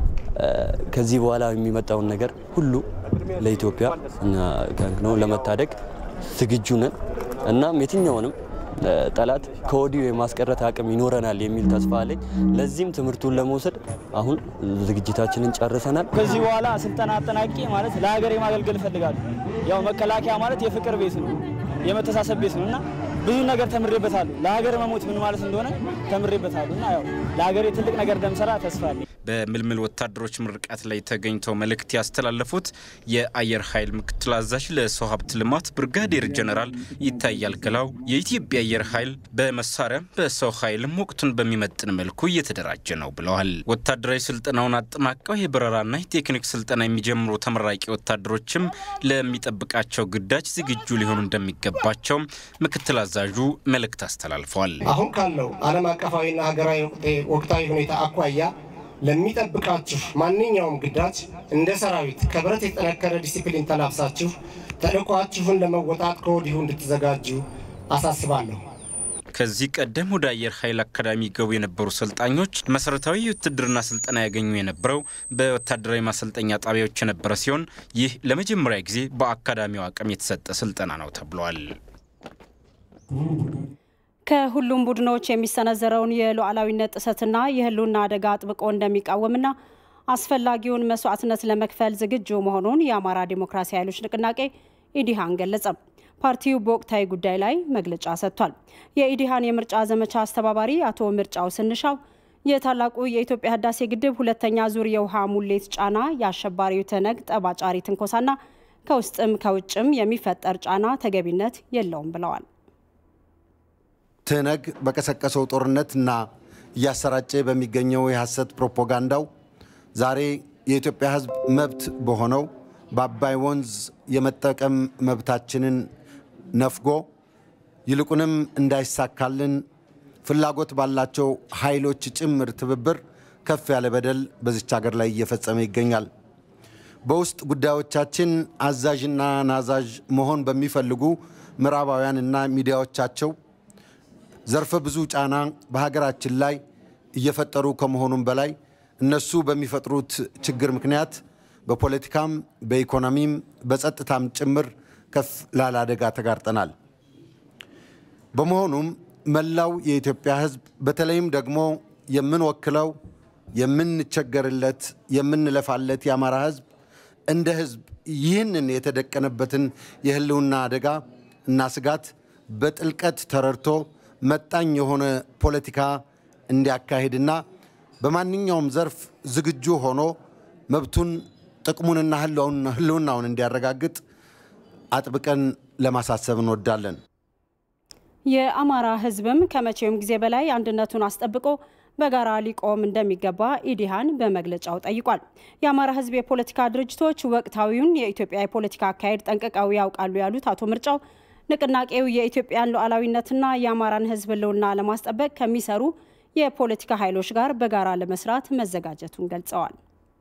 ከዚህ በኋላ የሚመጣውን ነገር ሁሉ ለኢትዮጵያ ነው ለመታደግ ዝግጁ ነን። እናም የትኛውንም ጠላት ከወዲሁ የማስቀረት አቅም ይኖረናል የሚል ተስፋ አለኝ። ለዚህም ትምህርቱን ለመውሰድ አሁን ዝግጅታችንን ጨርሰናል። ከዚህ በኋላ ስልጠና አጠናቂ ማለት ለሀገር የማገልገል እፈልጋለሁ። ያው መከላከያ ማለት የፍቅር ቤት ነው፣ የመተሳሰብ ቤት ነው እና ብዙ ነገር ተምሬበታለሁ። ለሀገር መሞት ምን ማለት እንደሆነ ተምሬበታለሁ እና ያው ለሀገሬ ትልቅ ነገር እንደምሰራ ተስፋ አለኝ። በምልምል ወታደሮች ምርቃት ላይ ተገኝተው መልእክት ያስተላለፉት የአየር ኃይል ምክትል አዛዥ ለሰው ሀብት ልማት ብርጋዴር ጀነራል ይታያል ገላው የኢትዮጵያ አየር ኃይል በመሳሪያም በሰው ኃይልም ወቅቱን በሚመጥን መልኩ እየተደራጀ ነው ብለዋል። ወታደራዊ ስልጠናውን አጠናቀው የበረራና የቴክኒክ ስልጠና የሚጀምሩ ተመራቂ ወታደሮችም ለሚጠብቃቸው ግዳጅ ዝግጁ ሊሆኑ እንደሚገባቸው ምክትል አዛዡ መልእክት አስተላልፈዋል። አሁን ካለው ዓለም አቀፋዊና ሀገራዊ ወቅታዊ ሁኔታ አኳያ ለሚጠብቃችሁ ማንኛውም ግዳጅ እንደ ሰራዊት ከብረት የጠነከረ ዲሲፕሊን ተላብሳችሁ ተልዕኳችሁን ለመወጣት ከወዲሁ እንድትዘጋጁ አሳስባለሁ። ከዚህ ቀደም ወደ አየር ኃይል አካዳሚ ገቡ የነበሩ ሰልጣኞች መሰረታዊ የውትድርና ስልጠና ያገኙ የነበረው በወታደራዊ ማሰልጠኛ ጣቢያዎች የነበረ ሲሆን ይህ ለመጀመሪያ ጊዜ በአካዳሚው አቅም የተሰጠ ስልጠና ነው ተብሏል። ከሁሉም ቡድኖች የሚሰነዘረውን የሉዓላዊነት ጥሰትና የሕልውና አደጋ አጥብቆ እንደሚቃወምና አስፈላጊውን መስዋዕትነት ለመክፈል ዝግጁ መሆኑን የአማራ ዲሞክራሲ ኃይሎች ንቅናቄ ኢዲሃን ገለጸ። ፓርቲው በወቅታዊ ጉዳይ ላይ መግለጫ ሰጥቷል። የኢዲሃን የምርጫ ዘመቻ አስተባባሪ አቶ ምርጫው ስንሻው የታላቁ የኢትዮጵያ ህዳሴ ግድብ ሁለተኛ ዙር የውሃ ሙሌት ጫና የአሸባሪው ትነግ ጠባጫሪ ትንኮሳና ከውስጥም ከውጭም የሚፈጠር ጫና ተገቢነት የለውም ብለዋል። ትነግ በቀሰቀሰው ጦርነትና እያሰራጨ በሚገኘው የሐሰት ፕሮፓጋንዳው ዛሬ የኢትዮጵያ ህዝብ መብት በሆነው በአባይ ወንዝ የመጠቀም መብታችንን ነፍጎ ይልቁንም እንዳይሳካልን ፍላጎት ባላቸው ኃይሎች ጭምር ትብብር ከፍ ያለ በደል በዚች ሀገር ላይ እየፈጸመ ይገኛል። በውስጥ ጉዳዮቻችን አዛዥና ናዛዥ መሆን በሚፈልጉ ምዕራባውያንና ሚዲያዎቻቸው ዘርፈ ብዙ ጫና በሀገራችን ላይ እየፈጠሩ ከመሆኑም በላይ እነሱ በሚፈጥሩት ችግር ምክንያት በፖለቲካም በኢኮኖሚም በጸጥታም ጭምር ከፍ ላለ አደጋ ተጋርጠናል። በመሆኑም መላው የኢትዮጵያ ህዝብ በተለይም ደግሞ የምንወክለው የምንቸገርለት የምንለፋለት የአማራ ህዝብ እንደ ህዝብ ይህንን የተደቀነበትን የህልውና አደጋ እና ስጋት በጥልቀት ተረድቶ መጣኝ የሆነ ፖለቲካ እንዲያካሂድና በማንኛውም ዘርፍ ዝግጁ ሆኖ መብቱን ጥቅሙንና ህልውናውን እንዲያረጋግጥ አጥብቀን ለማሳሰብ እንወዳለን። የአማራ ህዝብም ከመቼውም ጊዜ በላይ አንድነቱን አስጠብቆ በጋራ ሊቆም እንደሚገባ ኢዲሃን በመግለጫው ጠይቋል። የአማራ ህዝብ የፖለቲካ ድርጅቶች ወቅታዊውን የኢትዮጵያ የፖለቲካ አካሄድ ጠንቅቀው ያውቃሉ ያሉት አቶ ምርጫው ንቅናቄው የኢትዮጵያን ሉዓላዊነትና የአማራን ህዝብ ህልውና ለማስጠበቅ ከሚሰሩ የፖለቲካ ኃይሎች ጋር በጋራ ለመስራት መዘጋጀቱን ገልጸዋል።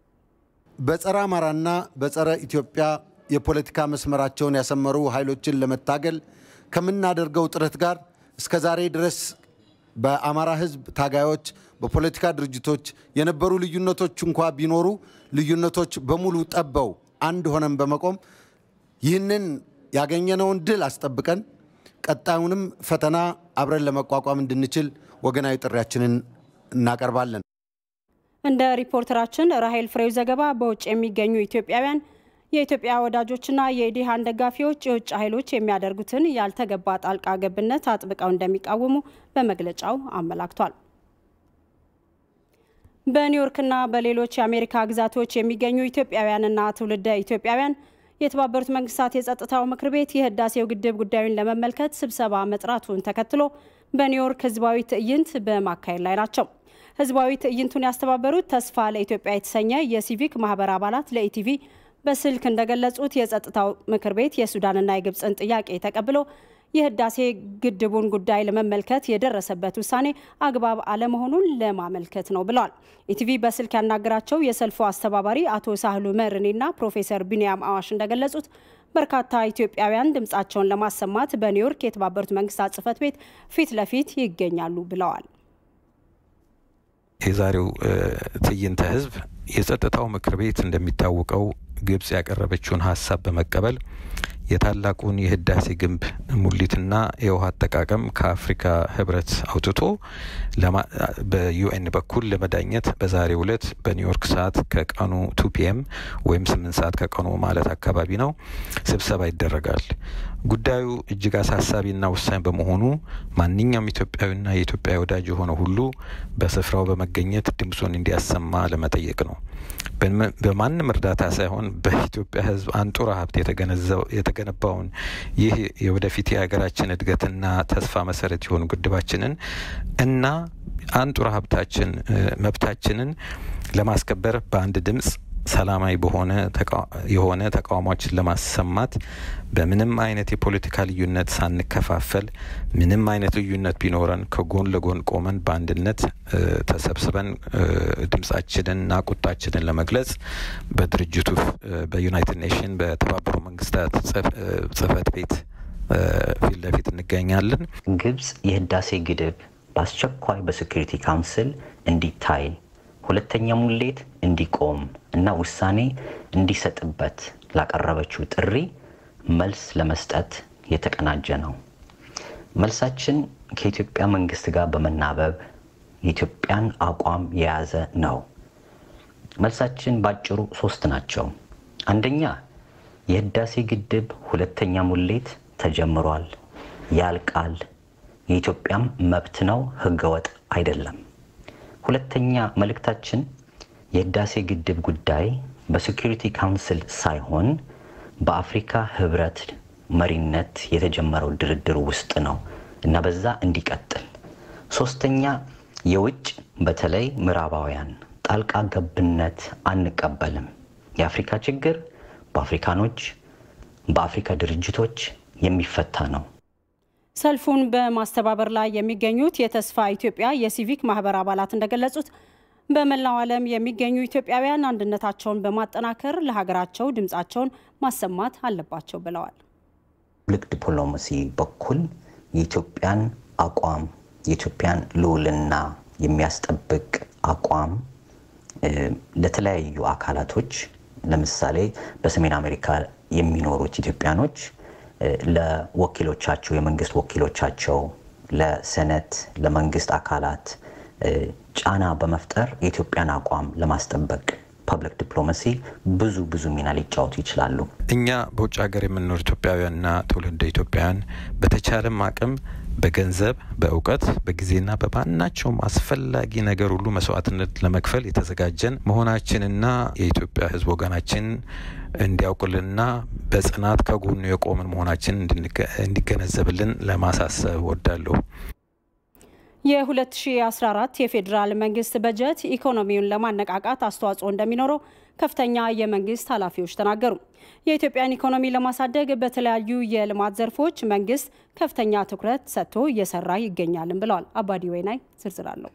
በጸረ አማራና በጸረ ኢትዮጵያ የፖለቲካ መስመራቸውን ያሰመሩ ኃይሎችን ለመታገል ከምናደርገው ጥረት ጋር እስከ ዛሬ ድረስ በአማራ ህዝብ ታጋዮች፣ በፖለቲካ ድርጅቶች የነበሩ ልዩነቶች እንኳ ቢኖሩ ልዩነቶች በሙሉ ጠበው አንድ ሆነን በመቆም ይህንን ያገኘነውን ድል አስጠብቀን ቀጣዩንም ፈተና አብረን ለመቋቋም እንድንችል ወገናዊ ጥሪያችንን እናቀርባለን። እንደ ሪፖርተራችን ራሄል ፍሬው ዘገባ በውጭ የሚገኙ ኢትዮጵያውያን የኢትዮጵያ ወዳጆችና የኢዲሃን ደጋፊዎች የውጭ ኃይሎች የሚያደርጉትን ያልተገባ ጣልቃ ገብነት አጥብቀው እንደሚቃወሙ በመግለጫው አመላክቷል። በኒውዮርክና በሌሎች የአሜሪካ ግዛቶች የሚገኙ ኢትዮጵያውያንና ትውልደ ኢትዮጵያውያን የተባበሩት መንግስታት የጸጥታው ምክር ቤት የህዳሴው ግድብ ጉዳዩን ለመመልከት ስብሰባ መጥራቱን ተከትሎ በኒውዮርክ ህዝባዊ ትዕይንት በማካሄድ ላይ ናቸው። ህዝባዊ ትዕይንቱን ያስተባበሩት ተስፋ ለኢትዮጵያ የተሰኘ የሲቪክ ማህበር አባላት ለኢቲቪ በስልክ እንደገለጹት የጸጥታው ምክር ቤት የሱዳንና የግብፅን ጥያቄ ተቀብሎ የህዳሴ ግድቡን ጉዳይ ለመመልከት የደረሰበት ውሳኔ አግባብ አለመሆኑን ለማመልከት ነው ብለዋል። ኢቲቪ በስልክ ያናገራቸው የሰልፉ አስተባባሪ አቶ ሳህሉ መርኔና ፕሮፌሰር ቢንያም አዋሽ እንደገለጹት በርካታ ኢትዮጵያውያን ድምፃቸውን ለማሰማት በኒውዮርክ የተባበሩት መንግስታት ጽህፈት ቤት ፊት ለፊት ይገኛሉ ብለዋል። የዛሬው ትዕይንተ ህዝብ የጸጥታው ምክር ቤት እንደሚታወቀው ግብጽ ያቀረበችውን ሀሳብ በመቀበል የታላቁን የህዳሴ ግንብ ሙሊትና የውሃ አጠቃቀም ከአፍሪካ ህብረት አውጥቶ በዩኤን በኩል ለመዳኘት በዛሬው ዕለት በኒውዮርክ ሰዓት ከቀኑ ቱ ፒኤም ወይም ስምንት ሰዓት ከቀኑ ማለት አካባቢ ነው ስብሰባ ይደረጋል። ጉዳዩ እጅግ አሳሳቢና ወሳኝ በመሆኑ ማንኛውም ኢትዮጵያዊና የኢትዮጵያ ወዳጅ የሆነ ሁሉ በስፍራው በመገኘት ድምፁን እንዲያሰማ ለመጠየቅ ነው። በማንም እርዳታ ሳይሆን በኢትዮጵያ ህዝብ አንጡራ ሀብት የተገነባውን ይህ የወደፊት የሀገራችን እድገትና ተስፋ መሰረት የሆኑ ግድባችንን እና አንጡራ ሀብታችን መብታችንን ለማስከበር በአንድ ድምፅ ሰላማዊ በሆነ የሆነ ተቃውሟችን ለማሰማት በምንም አይነት የፖለቲካ ልዩነት ሳንከፋፈል ምንም አይነት ልዩነት ቢኖረን ከጎን ለጎን ቆመን በአንድነት ተሰብስበን ድምጻችንንና ቁጣችንን ለመግለጽ በድርጅቱ በዩናይትድ ኔሽን በተባበሩ መንግስታት ጽህፈት ቤት ፊት ለፊት እንገኛለን። ግብጽ የህዳሴ ግድብ በአስቸኳይ በሴኩሪቲ ካውንስል እንዲታይ ሁለተኛ ሙሌት እንዲቆም እና ውሳኔ እንዲሰጥበት ላቀረበችው ጥሪ መልስ ለመስጠት የተቀናጀ ነው። መልሳችን ከኢትዮጵያ መንግስት ጋር በመናበብ የኢትዮጵያን አቋም የያዘ ነው። መልሳችን ባጭሩ ሶስት ናቸው። አንደኛ የህዳሴ ግድብ ሁለተኛ ሙሌት ተጀምሯል፣ ያልቃል፣ የኢትዮጵያም መብት ነው፣ ህገወጥ አይደለም። ሁለተኛ መልእክታችን የህዳሴ ግድብ ጉዳይ በሴኩሪቲ ካውንስል ሳይሆን በአፍሪካ ህብረት መሪነት የተጀመረው ድርድር ውስጥ ነው እና በዛ እንዲቀጥል። ሶስተኛ የውጭ በተለይ ምዕራባውያን ጣልቃ ገብነት አንቀበልም። የአፍሪካ ችግር በአፍሪካኖች በአፍሪካ ድርጅቶች የሚፈታ ነው። ሰልፉን በማስተባበር ላይ የሚገኙት የተስፋ ኢትዮጵያ የሲቪክ ማህበር አባላት እንደገለጹት በመላው ዓለም የሚገኙ ኢትዮጵያውያን አንድነታቸውን በማጠናከር ለሀገራቸው ድምፃቸውን ማሰማት አለባቸው ብለዋል። ልቅ ዲፕሎማሲ በኩል የኢትዮጵያን አቋም የኢትዮጵያን ልዑልና የሚያስጠብቅ አቋም ለተለያዩ አካላቶች ለምሳሌ በሰሜን አሜሪካ የሚኖሩት ኢትዮጵያኖች ለወኪሎቻቸው የመንግስት ወኪሎቻቸው ለሰነት ለመንግስት አካላት ጫና በመፍጠር የኢትዮጵያን አቋም ለማስጠበቅ ፐብሊክ ዲፕሎማሲ ብዙ ብዙ ሚና ሊጫወቱ ይችላሉ። እኛ በውጭ ሀገር የምንኖር ኢትዮጵያውያንና ትውልደ ኢትዮጵያውያን በተቻለም አቅም በገንዘብ፣ በእውቀት፣ በጊዜና በማናቸውም አስፈላጊ ነገር ሁሉ መስዋዕትነት ለመክፈል የተዘጋጀን መሆናችንና የኢትዮጵያ ሕዝብ ወገናችን እንዲያውቅልንና በጽናት ከጎኑ የቆምን መሆናችን እንዲገነዘብልን ለማሳሰብ ወዳለሁ። የ2014 የፌዴራል መንግስት በጀት ኢኮኖሚውን ለማነቃቃት አስተዋጽኦ እንደሚኖረው ከፍተኛ የመንግስት ኃላፊዎች ተናገሩ። የኢትዮጵያን ኢኮኖሚ ለማሳደግ በተለያዩ የልማት ዘርፎች መንግስት ከፍተኛ ትኩረት ሰጥቶ እየሰራ ይገኛልም ብለዋል። አባዲ ወይናይ ዝርዝር አለው።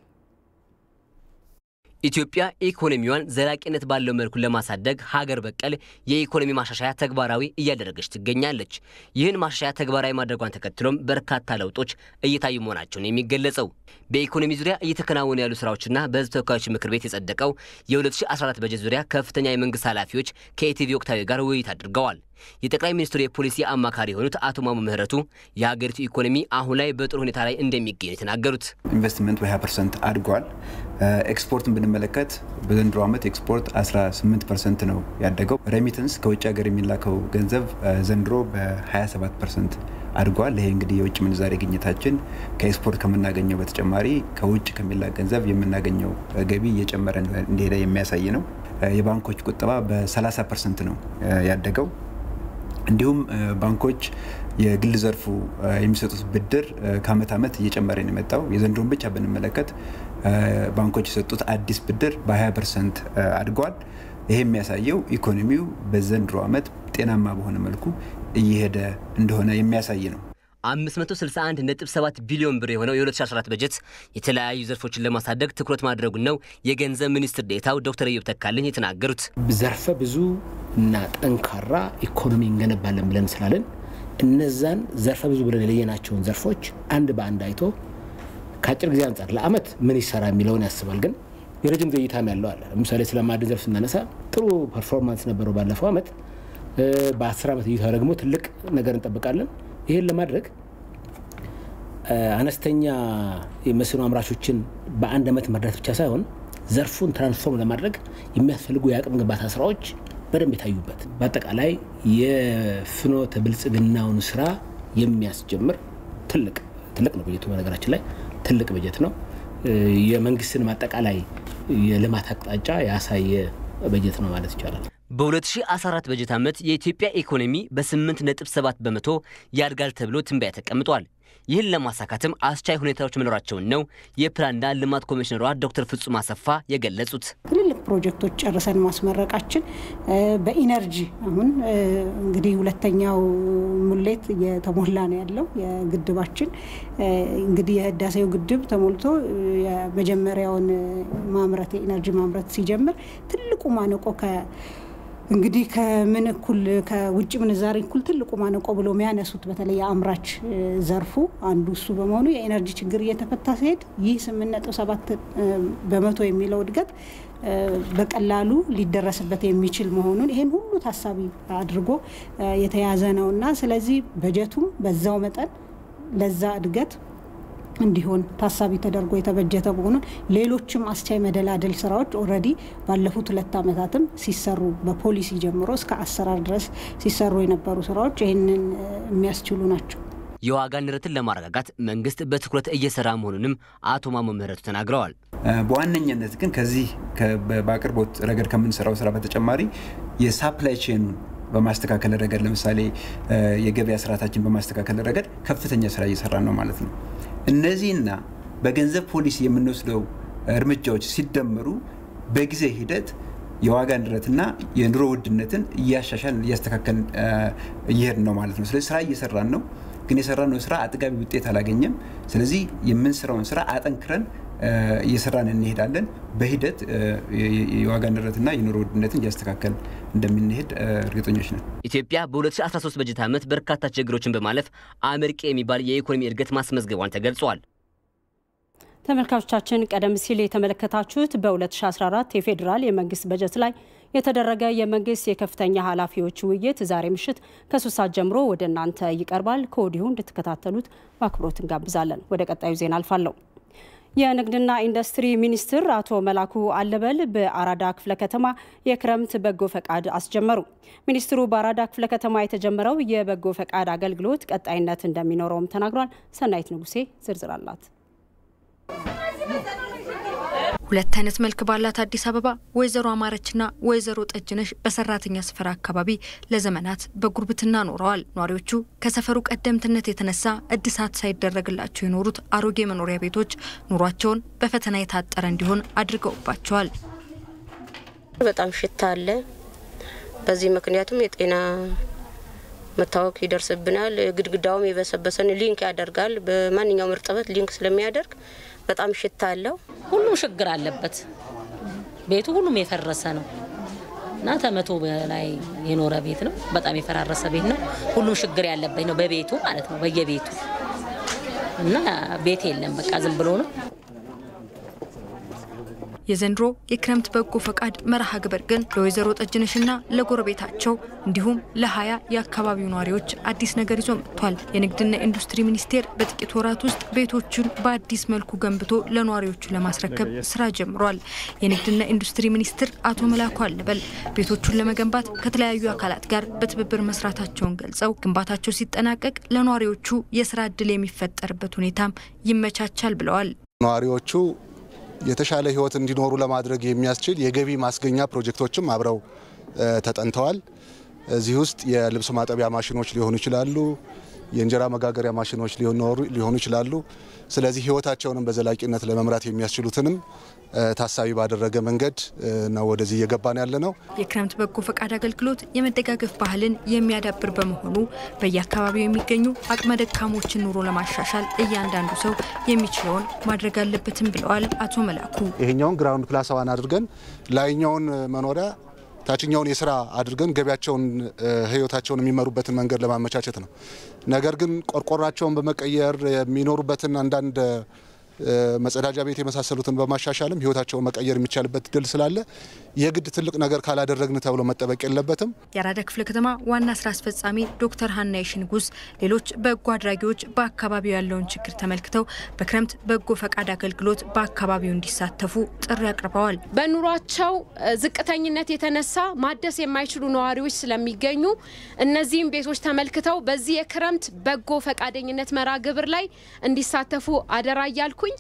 ኢትዮጵያ ኢኮኖሚዋን ዘላቂነት ባለው መልኩ ለማሳደግ ሀገር በቀል የኢኮኖሚ ማሻሻያ ተግባራዊ እያደረገች ትገኛለች። ይህን ማሻሻያ ተግባራዊ ማድረጓን ተከትሎም በርካታ ለውጦች እየታዩ መሆናቸውን የሚገለጸው በኢኮኖሚ ዙሪያ እየተከናወኑ ያሉ ስራዎችና በህዝብ ተወካዮች ምክር ቤት የጸደቀው የ2014 በጀት ዙሪያ ከፍተኛ የመንግስት ኃላፊዎች ከኢቲቪ ወቅታዊ ጋር ውይይት አድርገዋል። የጠቅላይ ሚኒስትሩ የፖሊሲ አማካሪ የሆኑት አቶ ማሞ ምህረቱ የሀገሪቱ ኢኮኖሚ አሁን ላይ በጥሩ ሁኔታ ላይ እንደሚገኝ የተናገሩት ኢንቨስትመንት በ20 ፐርሰንት አድጓል። ኤክስፖርትን ብንመለከት በዘንድሮ ዓመት ኤክስፖርት 18 ፐርሰንት ነው ያደገው። ሬሚተንስ ከውጭ ሀገር የሚላከው ገንዘብ ዘንድሮ በ27 ፐርሰንት አድጓል። ይሄ እንግዲህ የውጭ ምንዛሬ ግኝታችን ከኤክስፖርት ከምናገኘው በተጨማሪ ከውጭ ከሚላክ ገንዘብ የምናገኘው ገቢ እየጨመረ እንደሄደ የሚያሳይ ነው። የባንኮች ቁጠባ በ30 ፐርሰንት ነው ያደገው። እንዲሁም ባንኮች የግል ዘርፉ የሚሰጡት ብድር ከአመት ዓመት እየጨመረ ነው የመጣው። የዘንድሮን ብቻ ብንመለከት ባንኮች የሰጡት አዲስ ብድር በ20 ፐርሰንት አድጓል። ይሄ የሚያሳየው ኢኮኖሚው በዘንድሮ ዓመት ጤናማ በሆነ መልኩ እየሄደ እንደሆነ የሚያሳይ ነው። 561.7 ቢሊዮን ብር የሆነው የ2014 በጀት የተለያዩ ዘርፎችን ለማሳደግ ትኩረት ማድረጉን ነው የገንዘብ ሚኒስትር ዴኤታው ዶክተር ኢዮብ ተካልኝ የተናገሩት። ዘርፈ ብዙ እና ጠንካራ ኢኮኖሚ እንገነባለን ብለን ስላለን እነዛን ዘርፈ ብዙ ብለን የለየናቸውን ዘርፎች አንድ በአንድ አይቶ ከአጭር ጊዜ አንጻር ለአመት ምን ይሰራ የሚለውን ያስባል። ግን የረጅም ጊዜ እይታም ያለው አለ። ለምሳሌ ስለ ማዕድን ዘርፍ ስናነሳ ጥሩ ፐርፎርማንስ ነበረው ባለፈው አመት። በአስር ዓመት እይታ ደግሞ ትልቅ ነገር እንጠብቃለን። ይህን ለማድረግ አነስተኛ የመስኖ አምራቾችን በአንድ ዓመት መርዳት ብቻ ሳይሆን ዘርፉን ትራንስፎርም ለማድረግ የሚያስፈልጉ የአቅም ግንባታ ስራዎች በደንብ የታዩበት በአጠቃላይ የፍኖተ ብልጽግናውን ስራ የሚያስጀምር ትልቅ ትልቅ ነው በጀቱ። በነገራችን ላይ ትልቅ በጀት ነው። የመንግስትን አጠቃላይ የልማት አቅጣጫ ያሳየ በጀት ነው ማለት ይቻላል። በ2014 በጀት ዓመት የኢትዮጵያ ኢኮኖሚ በ8.7 በመቶ ያድጋል ተብሎ ትንበያ ተቀምጧል። ይህን ለማሳካትም አስቻይ ሁኔታዎች መኖራቸውን ነው የፕላንና ልማት ኮሚሽነሯ ዶክተር ፍጹም አሰፋ የገለጹት። ትልልቅ ፕሮጀክቶች ጨርሰን ማስመረቃችን በኢነርጂ አሁን እንግዲህ ሁለተኛው ሙሌት እየተሞላ ነው ያለው የግድባችን እንግዲህ የህዳሴው ግድብ ተሞልቶ የመጀመሪያውን ማምረት የኢነርጂ ማምረት ሲጀምር ትልቁ ማነቆ እንግዲህ ከምን እኩል ከውጭ ምንዛሪ እኩል ትልቁ ማነቆ ብሎ የሚያነሱት በተለይ የአምራች ዘርፉ አንዱ እሱ በመሆኑ የኤነርጂ ችግር እየተፈታ ሲሄድ ይህ ስምንት ነጥብ ሰባት በመቶ የሚለው እድገት በቀላሉ ሊደረስበት የሚችል መሆኑን ይህን ሁሉ ታሳቢ አድርጎ የተያዘ ነው እና ስለዚህ በጀቱም በዛው መጠን ለዛ እድገት እንዲሆን ታሳቢ ተደርጎ የተበጀተ መሆኑን ሌሎችም አስቻይ መደላደል ስራዎች ኦልሬዲ ባለፉት ሁለት ዓመታትም ሲሰሩ በፖሊሲ ጀምሮ እስከ አሰራር ድረስ ሲሰሩ የነበሩ ስራዎች ይህንን የሚያስችሉ ናቸው። የዋጋ ንረትን ለማረጋጋት መንግስት በትኩረት እየሰራ መሆኑንም አቶ ማሞ ምህረቱ ተናግረዋል። በዋነኛነት ግን ከዚህ በአቅርቦት ረገድ ከምንሰራው ስራ በተጨማሪ የሳፕላይ ቼኑን በማስተካከል ረገድ ለምሳሌ የገበያ ስርዓታችን በማስተካከል ረገድ ከፍተኛ ስራ እየሰራን ነው ማለት ነው። እነዚህና በገንዘብ ፖሊሲ የምንወስደው እርምጃዎች ሲደመሩ በጊዜ ሂደት የዋጋ ንረትና የኑሮ ውድነትን እያሻሻል እያስተካከል እየሄድን ነው ማለት ነው። ስለዚህ ስራ እየሰራን ነው፣ ግን የሰራነው ስራ አጥጋቢ ውጤት አላገኘም። ስለዚህ የምንሰራውን ስራ አጠንክረን እየሰራን እንሄዳለን። በሂደት የዋጋ ንረትና የኑሮ ውድነትን እያስተካከል እንደምንሄድ እርግጠኞች ነን። ኢትዮጵያ በ2013 በጀት ዓመት በርካታ ችግሮችን በማለፍ አመርቂ የሚባል የኢኮኖሚ እድገት ማስመዝገቧን ተገልጿል። ተመልካቾቻችን ቀደም ሲል የተመለከታችሁት በ2014 የፌዴራል የመንግስት በጀት ላይ የተደረገ የመንግስት የከፍተኛ ኃላፊዎች ውይይት ዛሬ ምሽት ከሶስት ሰዓት ጀምሮ ወደ እናንተ ይቀርባል። ከወዲሁ እንድትከታተሉት በአክብሮት እንጋብዛለን። ወደ ቀጣዩ ዜና አልፋለሁ። የንግድና ኢንዱስትሪ ሚኒስትር አቶ መላኩ አለበል በአራዳ ክፍለ ከተማ የክረምት በጎ ፈቃድ አስጀመሩ። ሚኒስትሩ በአራዳ ክፍለ ከተማ የተጀመረው የበጎ ፈቃድ አገልግሎት ቀጣይነት እንደሚኖረውም ተናግሯል። ሰናይት ንጉሴ ዝርዝር አላት። ሁለት አይነት መልክ ባላት አዲስ አበባ ወይዘሮ አማረችና ወይዘሮ ጠጅነሽ በሰራተኛ ስፍራ አካባቢ ለዘመናት በጉርብትና ኖረዋል። ነዋሪዎቹ ከሰፈሩ ቀደምትነት የተነሳ እድሳት ሳይደረግላቸው የኖሩት አሮጌ መኖሪያ ቤቶች ኑሯቸውን በፈተና የታጠረ እንዲሆን አድርገውባቸዋል። በጣም ሽታ አለ። በዚህ ምክንያቱም የጤና መታወክ ይደርስብናል። ግድግዳውም የበሰበሰን ሊንክ ያደርጋል። በማንኛውም እርጥበት ሊንክ ስለሚያደርግ በጣም ሽታ አለው። ሁሉም ችግር አለበት። ቤቱ ሁሉም የፈረሰ ነው እና ከመቶ በላይ የኖረ ቤት ነው። በጣም የፈራረሰ ቤት ነው። ሁሉም ችግር ያለበት ነው በቤቱ ማለት ነው በየቤቱ እና ቤት የለም። በቃ ዝም ብሎ ነው። የዘንድሮ የክረምት በጎ ፈቃድ መርሃ ግብር ግን ለወይዘሮ ጠጅነሽና ለጎረቤታቸው እንዲሁም ለሀያ የአካባቢው ነዋሪዎች አዲስ ነገር ይዞ መጥቷል። የንግድና ኢንዱስትሪ ሚኒስቴር በጥቂት ወራት ውስጥ ቤቶቹን በአዲስ መልኩ ገንብቶ ለነዋሪዎቹ ለማስረከብ ስራ ጀምሯል። የንግድና ኢንዱስትሪ ሚኒስትር አቶ መላኩ አለበል ቤቶቹን ለመገንባት ከተለያዩ አካላት ጋር በትብብር መስራታቸውን ገልጸው ግንባታቸው ሲጠናቀቅ ለነዋሪዎቹ የስራ እድል የሚፈጠርበት ሁኔታም ይመቻቻል ብለዋል። ነዋሪዎቹ የተሻለ ህይወት እንዲኖሩ ለማድረግ የሚያስችል የገቢ ማስገኛ ፕሮጀክቶችም አብረው ተጠንተዋል። እዚህ ውስጥ የልብስ ማጠቢያ ማሽኖች ሊሆኑ ይችላሉ፣ የእንጀራ መጋገሪያ ማሽኖች ሊሆኑ ይችላሉ። ስለዚህ ህይወታቸውንም በዘላቂነት ለመምራት የሚያስችሉትንም ታሳቢ ባደረገ መንገድ ነው ወደዚህ እየገባን ያለ ነው። የክረምት በጎ ፈቃድ አገልግሎት የመደጋገፍ ባህልን የሚያዳብር በመሆኑ በየአካባቢው የሚገኙ አቅመ ደካሞችን ኑሮ ለማሻሻል እያንዳንዱ ሰው የሚችለውን ማድረግ አለበትም ብለዋል አቶ መላኩ። ይሄኛውን ግራውንድ ፕላስ ዋን አድርገን ላይኛውን መኖሪያ ታችኛውን የስራ አድርገን ገቢያቸውን ህይወታቸውን የሚመሩበትን መንገድ ለማመቻቸት ነው። ነገር ግን ቆርቆራቸውን በመቀየር የሚኖሩበትን አንዳንድ መጸዳጃ ቤት የመሳሰሉትን በማሻሻልም ህይወታቸውን መቀየር የሚቻልበት ድል ስላለ የግድ ትልቅ ነገር ካላደረግን ተብሎ መጠበቅ የለበትም። የአራዳ ክፍለ ከተማ ዋና ስራ አስፈጻሚ ዶክተር ሀና የሽንጉስ ሌሎች በጎ አድራጊዎች በአካባቢው ያለውን ችግር ተመልክተው በክረምት በጎ ፈቃድ አገልግሎት በአካባቢው እንዲሳተፉ ጥሪ አቅርበዋል። በኑሯቸው ዝቅተኝነት የተነሳ ማደስ የማይችሉ ነዋሪዎች ስለሚገኙ እነዚህም ቤቶች ተመልክተው በዚህ የክረምት በጎ ፈቃደኝነት መርሃ ግብር ላይ እንዲሳተፉ አደራ እያልኩ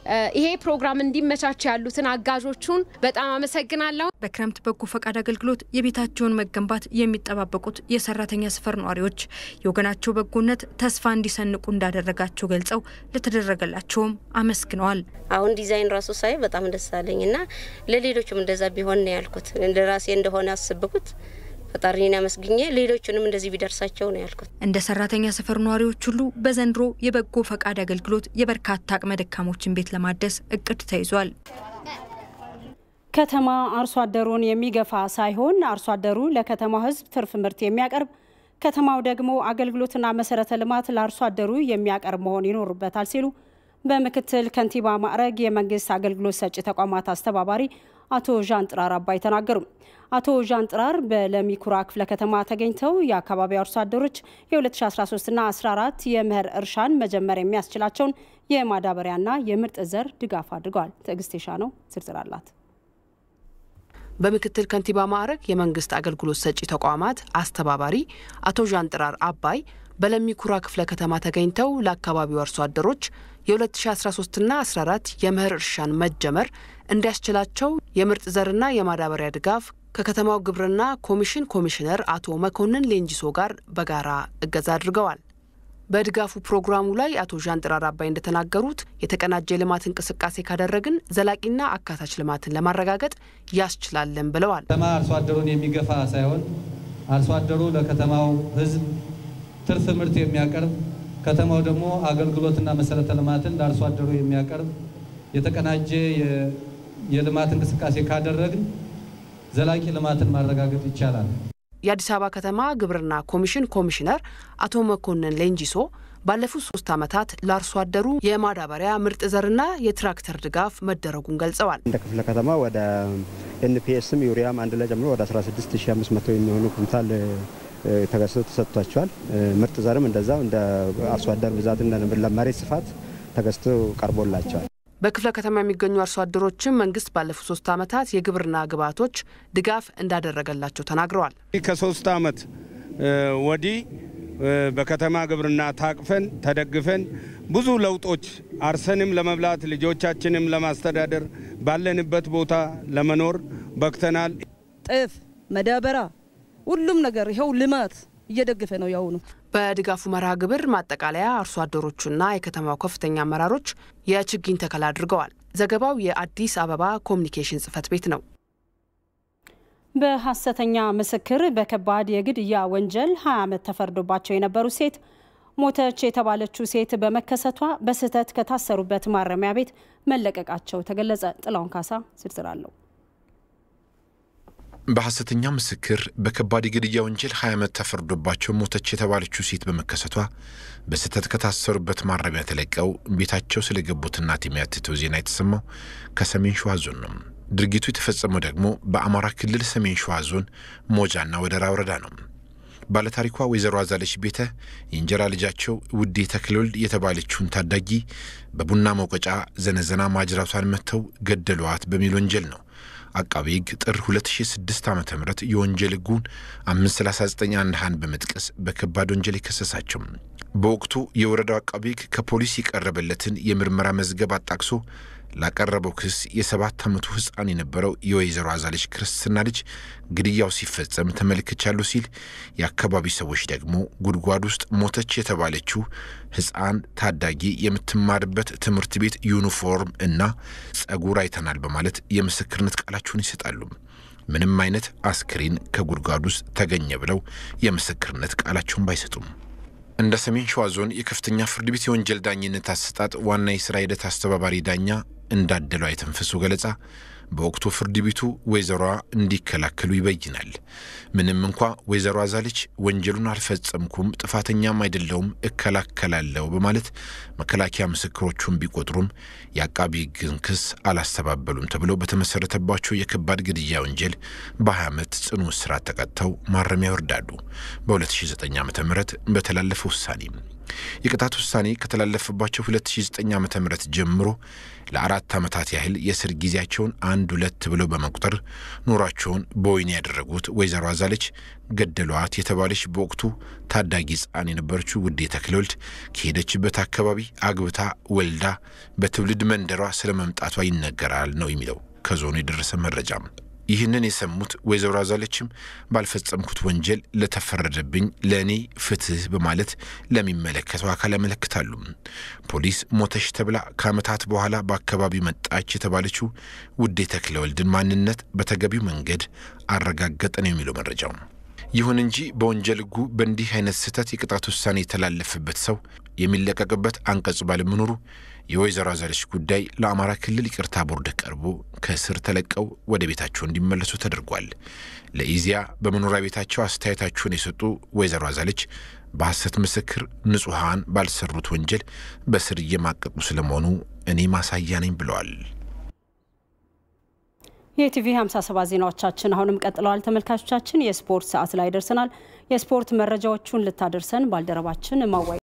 ይሄ ፕሮግራም እንዲመቻች ያሉትን አጋዦቹን በጣም አመሰግናለሁ። በክረምት በጎ ፈቃድ አገልግሎት የቤታቸውን መገንባት የሚጠባበቁት የሰራተኛ ሰፈር ነዋሪዎች የወገናቸው በጎነት ተስፋ እንዲሰንቁ እንዳደረጋቸው ገልጸው ለተደረገላቸውም አመስግነዋል። አሁን ዲዛይን ራሱ ሳይ በጣም ደስ አለኝ እና ለሌሎችም እንደዛ ቢሆን ነው ያልኩት። ለራሴ እንደሆነ አስብኩት ፈጣሪን አመስግኜ ሌሎቹንም እንደዚህ ቢደርሳቸው ነው ያልኩት። እንደ ሰራተኛ ሰፈር ነዋሪዎች ሁሉ በዘንድሮ የበጎ ፈቃድ አገልግሎት የበርካታ አቅመ ደካሞችን ቤት ለማደስ እቅድ ተይዟል። ከተማ አርሶ አደሩን የሚገፋ ሳይሆን አርሶ አደሩ ለከተማው ሕዝብ ትርፍ ምርት የሚያቀርብ ከተማው ደግሞ አገልግሎትና መሰረተ ልማት ለአርሶ አደሩ የሚያቀርብ መሆን ይኖርበታል ሲሉ በምክትል ከንቲባ ማዕረግ የመንግስት አገልግሎት ሰጪ ተቋማት አስተባባሪ አቶ ዣን ጥራር አባይ ተናገሩ። አቶ ዣን ጥራር በለሚኩራ ክፍለ ከተማ ተገኝተው የአካባቢው አርሶ አደሮች የ2013ና 14 የመኸር እርሻን መጀመር የሚያስችላቸውን የማዳበሪያና የምርጥ ዘር ድጋፍ አድርገዋል። ትዕግስት ነው ዝርዝር አላት። በምክትል ከንቲባ ማዕረግ የመንግስት አገልግሎት ሰጪ ተቋማት አስተባባሪ አቶ ዣን ጥራር አባይ በለሚኩራ ክፍለ ከተማ ተገኝተው ለአካባቢው አርሶ አደሮች የ2013ና 14 የመኸር እርሻን መጀመር እንዲያስችላቸው የምርጥ ዘርና የማዳበሪያ ድጋፍ ከከተማው ግብርና ኮሚሽን ኮሚሽነር አቶ መኮንን ሌንጂሶ ጋር በጋራ እገዛ አድርገዋል። በድጋፉ ፕሮግራሙ ላይ አቶ ዣን ጥራር አባይ እንደተናገሩት የተቀናጀ የልማት እንቅስቃሴ ካደረግን ዘላቂና አካታች ልማትን ለማረጋገጥ ያስችላለን ብለዋል። ከተማ አርሶ አደሩን የሚገፋ ሳይሆን አርሶ አደሩ ለከተማው ሕዝብ ትርፍ ምርት የሚያቀርብ ከተማው ደግሞ አገልግሎትና መሰረተ ልማትን ለአርሶ አደሩ የሚያቀርብ የተቀናጀ የልማት እንቅስቃሴ ካደረግን ዘላቂ ልማትን ማረጋገጥ ይቻላል። የአዲስ አበባ ከተማ ግብርና ኮሚሽን ኮሚሽነር አቶ መኮንን ሌንጂሶ ባለፉት ሶስት ዓመታት ለአርሶ አደሩ የማዳበሪያ ምርጥ ዘርና የትራክተር ድጋፍ መደረጉን ገልጸዋል። እንደ ክፍለ ከተማ ወደ ኤንፒኤስም ዩሪያም አንድ ላይ ጨምሮ ወደ 16500 የሚሆኑ ኩንታል ተገዝቶ ተሰጥቷቸዋል። ምርጥ ዘርም እንደዛው እንደ አርሶ አደር ብዛትና መሬት ስፋት ተገዝቶ ቀርቦላቸዋል። በክፍለ ከተማ የሚገኙ አርሶ አደሮችም መንግስት ባለፉት ሶስት ዓመታት የግብርና ግብዓቶች ድጋፍ እንዳደረገላቸው ተናግረዋል። ከሶስት ዓመት ወዲህ በከተማ ግብርና ታቅፈን ተደግፈን ብዙ ለውጦች አርሰንም ለመብላት ልጆቻችንም ለማስተዳደር ባለንበት ቦታ ለመኖር በክተናል። ጤፍ፣ መዳበራ፣ ሁሉም ነገር ይኸው ልማት እየደገፈ ነው ያሁኑ በድጋፉ መርሃ ግብር ማጠቃለያ አርሶ አደሮቹና የከተማው ከፍተኛ አመራሮች የችግኝ ተከላ አድርገዋል። ዘገባው የአዲስ አበባ ኮሚኒኬሽን ጽህፈት ቤት ነው። በሐሰተኛ ምስክር በከባድ የግድያ ወንጀል 20 ዓመት ተፈርዶባቸው የነበሩ ሴት ሞተች የተባለችው ሴት በመከሰቷ በስህተት ከታሰሩበት ማረሚያ ቤት መለቀቃቸው ተገለጸ። ጥላውን ካሳ ዝርዝር አለው። በሐሰተኛ ምስክር በከባድ የግድያ ወንጀል 20 ዓመት ተፈርዶባቸው ሞተች የተባለችው ሴት በመከሰቷ በስህተት ከታሰሩበት ማረሚያ ተለቀው ቤታቸው ስለገቡት እናት የሚያትተው ዜና የተሰማው ከሰሜን ሸዋ ዞን ነው። ድርጊቱ የተፈጸመው ደግሞ በአማራ ክልል ሰሜን ሸዋ ዞን ሞጃና ወደራ ወረዳ ነው። ባለታሪኳ ወይዘሮ አዛለች ቤተ የእንጀራ ልጃቸው ውዴ ተክለወልድ የተባለችውን ታዳጊ በቡና መውቀጫ ዘነዘና ማጅራቷን መጥተው ገደሏት በሚል ወንጀል ነው አቃቤ ሕግ ጥር 2006 ዓ ም የወንጀል ሕጉን 539 አንድ ሀን በመጥቀስ በከባድ ወንጀል የከሰሳቸው በወቅቱ የወረዳው አቃቤ ሕግ ከፖሊስ የቀረበለትን የምርመራ መዝገብ አጣቅሶ ላቀረበው ክስ የሰባት ዓመቱ ሕፃን የነበረው የወይዘሮ አዛለች ክርስትና ልጅ ግድያው ሲፈጸም ተመልክቻለሁ ሲል የአካባቢ ሰዎች ደግሞ ጉድጓድ ውስጥ ሞተች የተባለችው ሕፃን ታዳጊ የምትማርበት ትምህርት ቤት ዩኒፎርም እና ጸጉር አይተናል በማለት የምስክርነት ቃላቸውን ይሰጣሉ። ምንም አይነት አስክሬን ከጉድጓድ ውስጥ ተገኘ ብለው የምስክርነት ቃላቸውን ባይሰጡም እንደ ሰሜን ሸዋ ዞን የከፍተኛ ፍርድ ቤት የወንጀል ዳኝነት አሰጣጥ ዋና የሥራ ሂደት አስተባባሪ ዳኛ እንዳደለው አይተንፍሱ ገለጻ በወቅቱ ፍርድ ቤቱ ወይዘሮዋ እንዲከላከሉ ይበይናል። ምንም እንኳ ወይዘሮ አዛለች ወንጀሉን አልፈጸምኩም፣ ጥፋተኛም አይደለውም፣ እከላከላለሁ በማለት መከላከያ ምስክሮቹን ቢቆጥሩም የአቃቢ ሕግን ክስ አላስተባበሉም ተብለው በተመሰረተባቸው የከባድ ግድያ ወንጀል በ20 ዓመት ጽኑ እስራት ተቀጥተው ማረሚያ ይወርዳሉ። በ2009 ዓ ም በተላለፈ ውሳኔ የቅጣት ውሳኔ ከተላለፈባቸው 2009 ዓ ም ጀምሮ ለአራት ዓመታት ያህል የእስር ጊዜያቸውን አንድ ሁለት ብለው በመቁጠር ኑሯቸውን በወህኒ ያደረጉት ወይዘሮ አዛለች ገደሏት የተባለች በወቅቱ ታዳጊ ሕፃን የነበረችው ውዴ ተክለወልድ ከሄደችበት አካባቢ አግብታ ወልዳ በትውልድ መንደሯ ስለ መምጣቷ ይነገራል ነው የሚለው ከዞኑ የደረሰ መረጃም። ይህንን የሰሙት ወይዘሮ አዛለችም ባልፈጸምኩት ወንጀል ለተፈረደብኝ ለእኔ ፍትህ በማለት ለሚመለከተው አካል ያመለክታሉ። ፖሊስ ሞተሽ ተብላ ከዓመታት በኋላ በአካባቢው መጣች የተባለችው ውዴ ተክለወልድን ማንነት በተገቢው መንገድ አረጋገጠ ነው የሚለው መረጃው። ይሁን እንጂ በወንጀል ሕጉ በእንዲህ አይነት ስህተት የቅጣት ውሳኔ የተላለፈበት ሰው የሚለቀቅበት አንቀጽ ባለመኖሩ የወይዘሮ አዛለች ጉዳይ ለአማራ ክልል ይቅርታ ቦርድ ቀርቦ ከእስር ተለቀው ወደ ቤታቸው እንዲመለሱ ተደርጓል። ለኢዜአ በመኖሪያ ቤታቸው አስተያየታቸውን የሰጡ ወይዘሮ አዛለች በሐሰት ምስክር ንጹሐን ባልሰሩት ወንጀል በስር እየማቀቁ ስለመሆኑ እኔ ማሳያ ነኝ ብለዋል። የኢቲቪ 57 ዜናዎቻችን አሁንም ቀጥለዋል። ተመልካቾቻችን የስፖርት ሰዓት ላይ ደርሰናል። የስፖርት መረጃዎቹን ልታደርሰን ባልደረባችን ማዋይ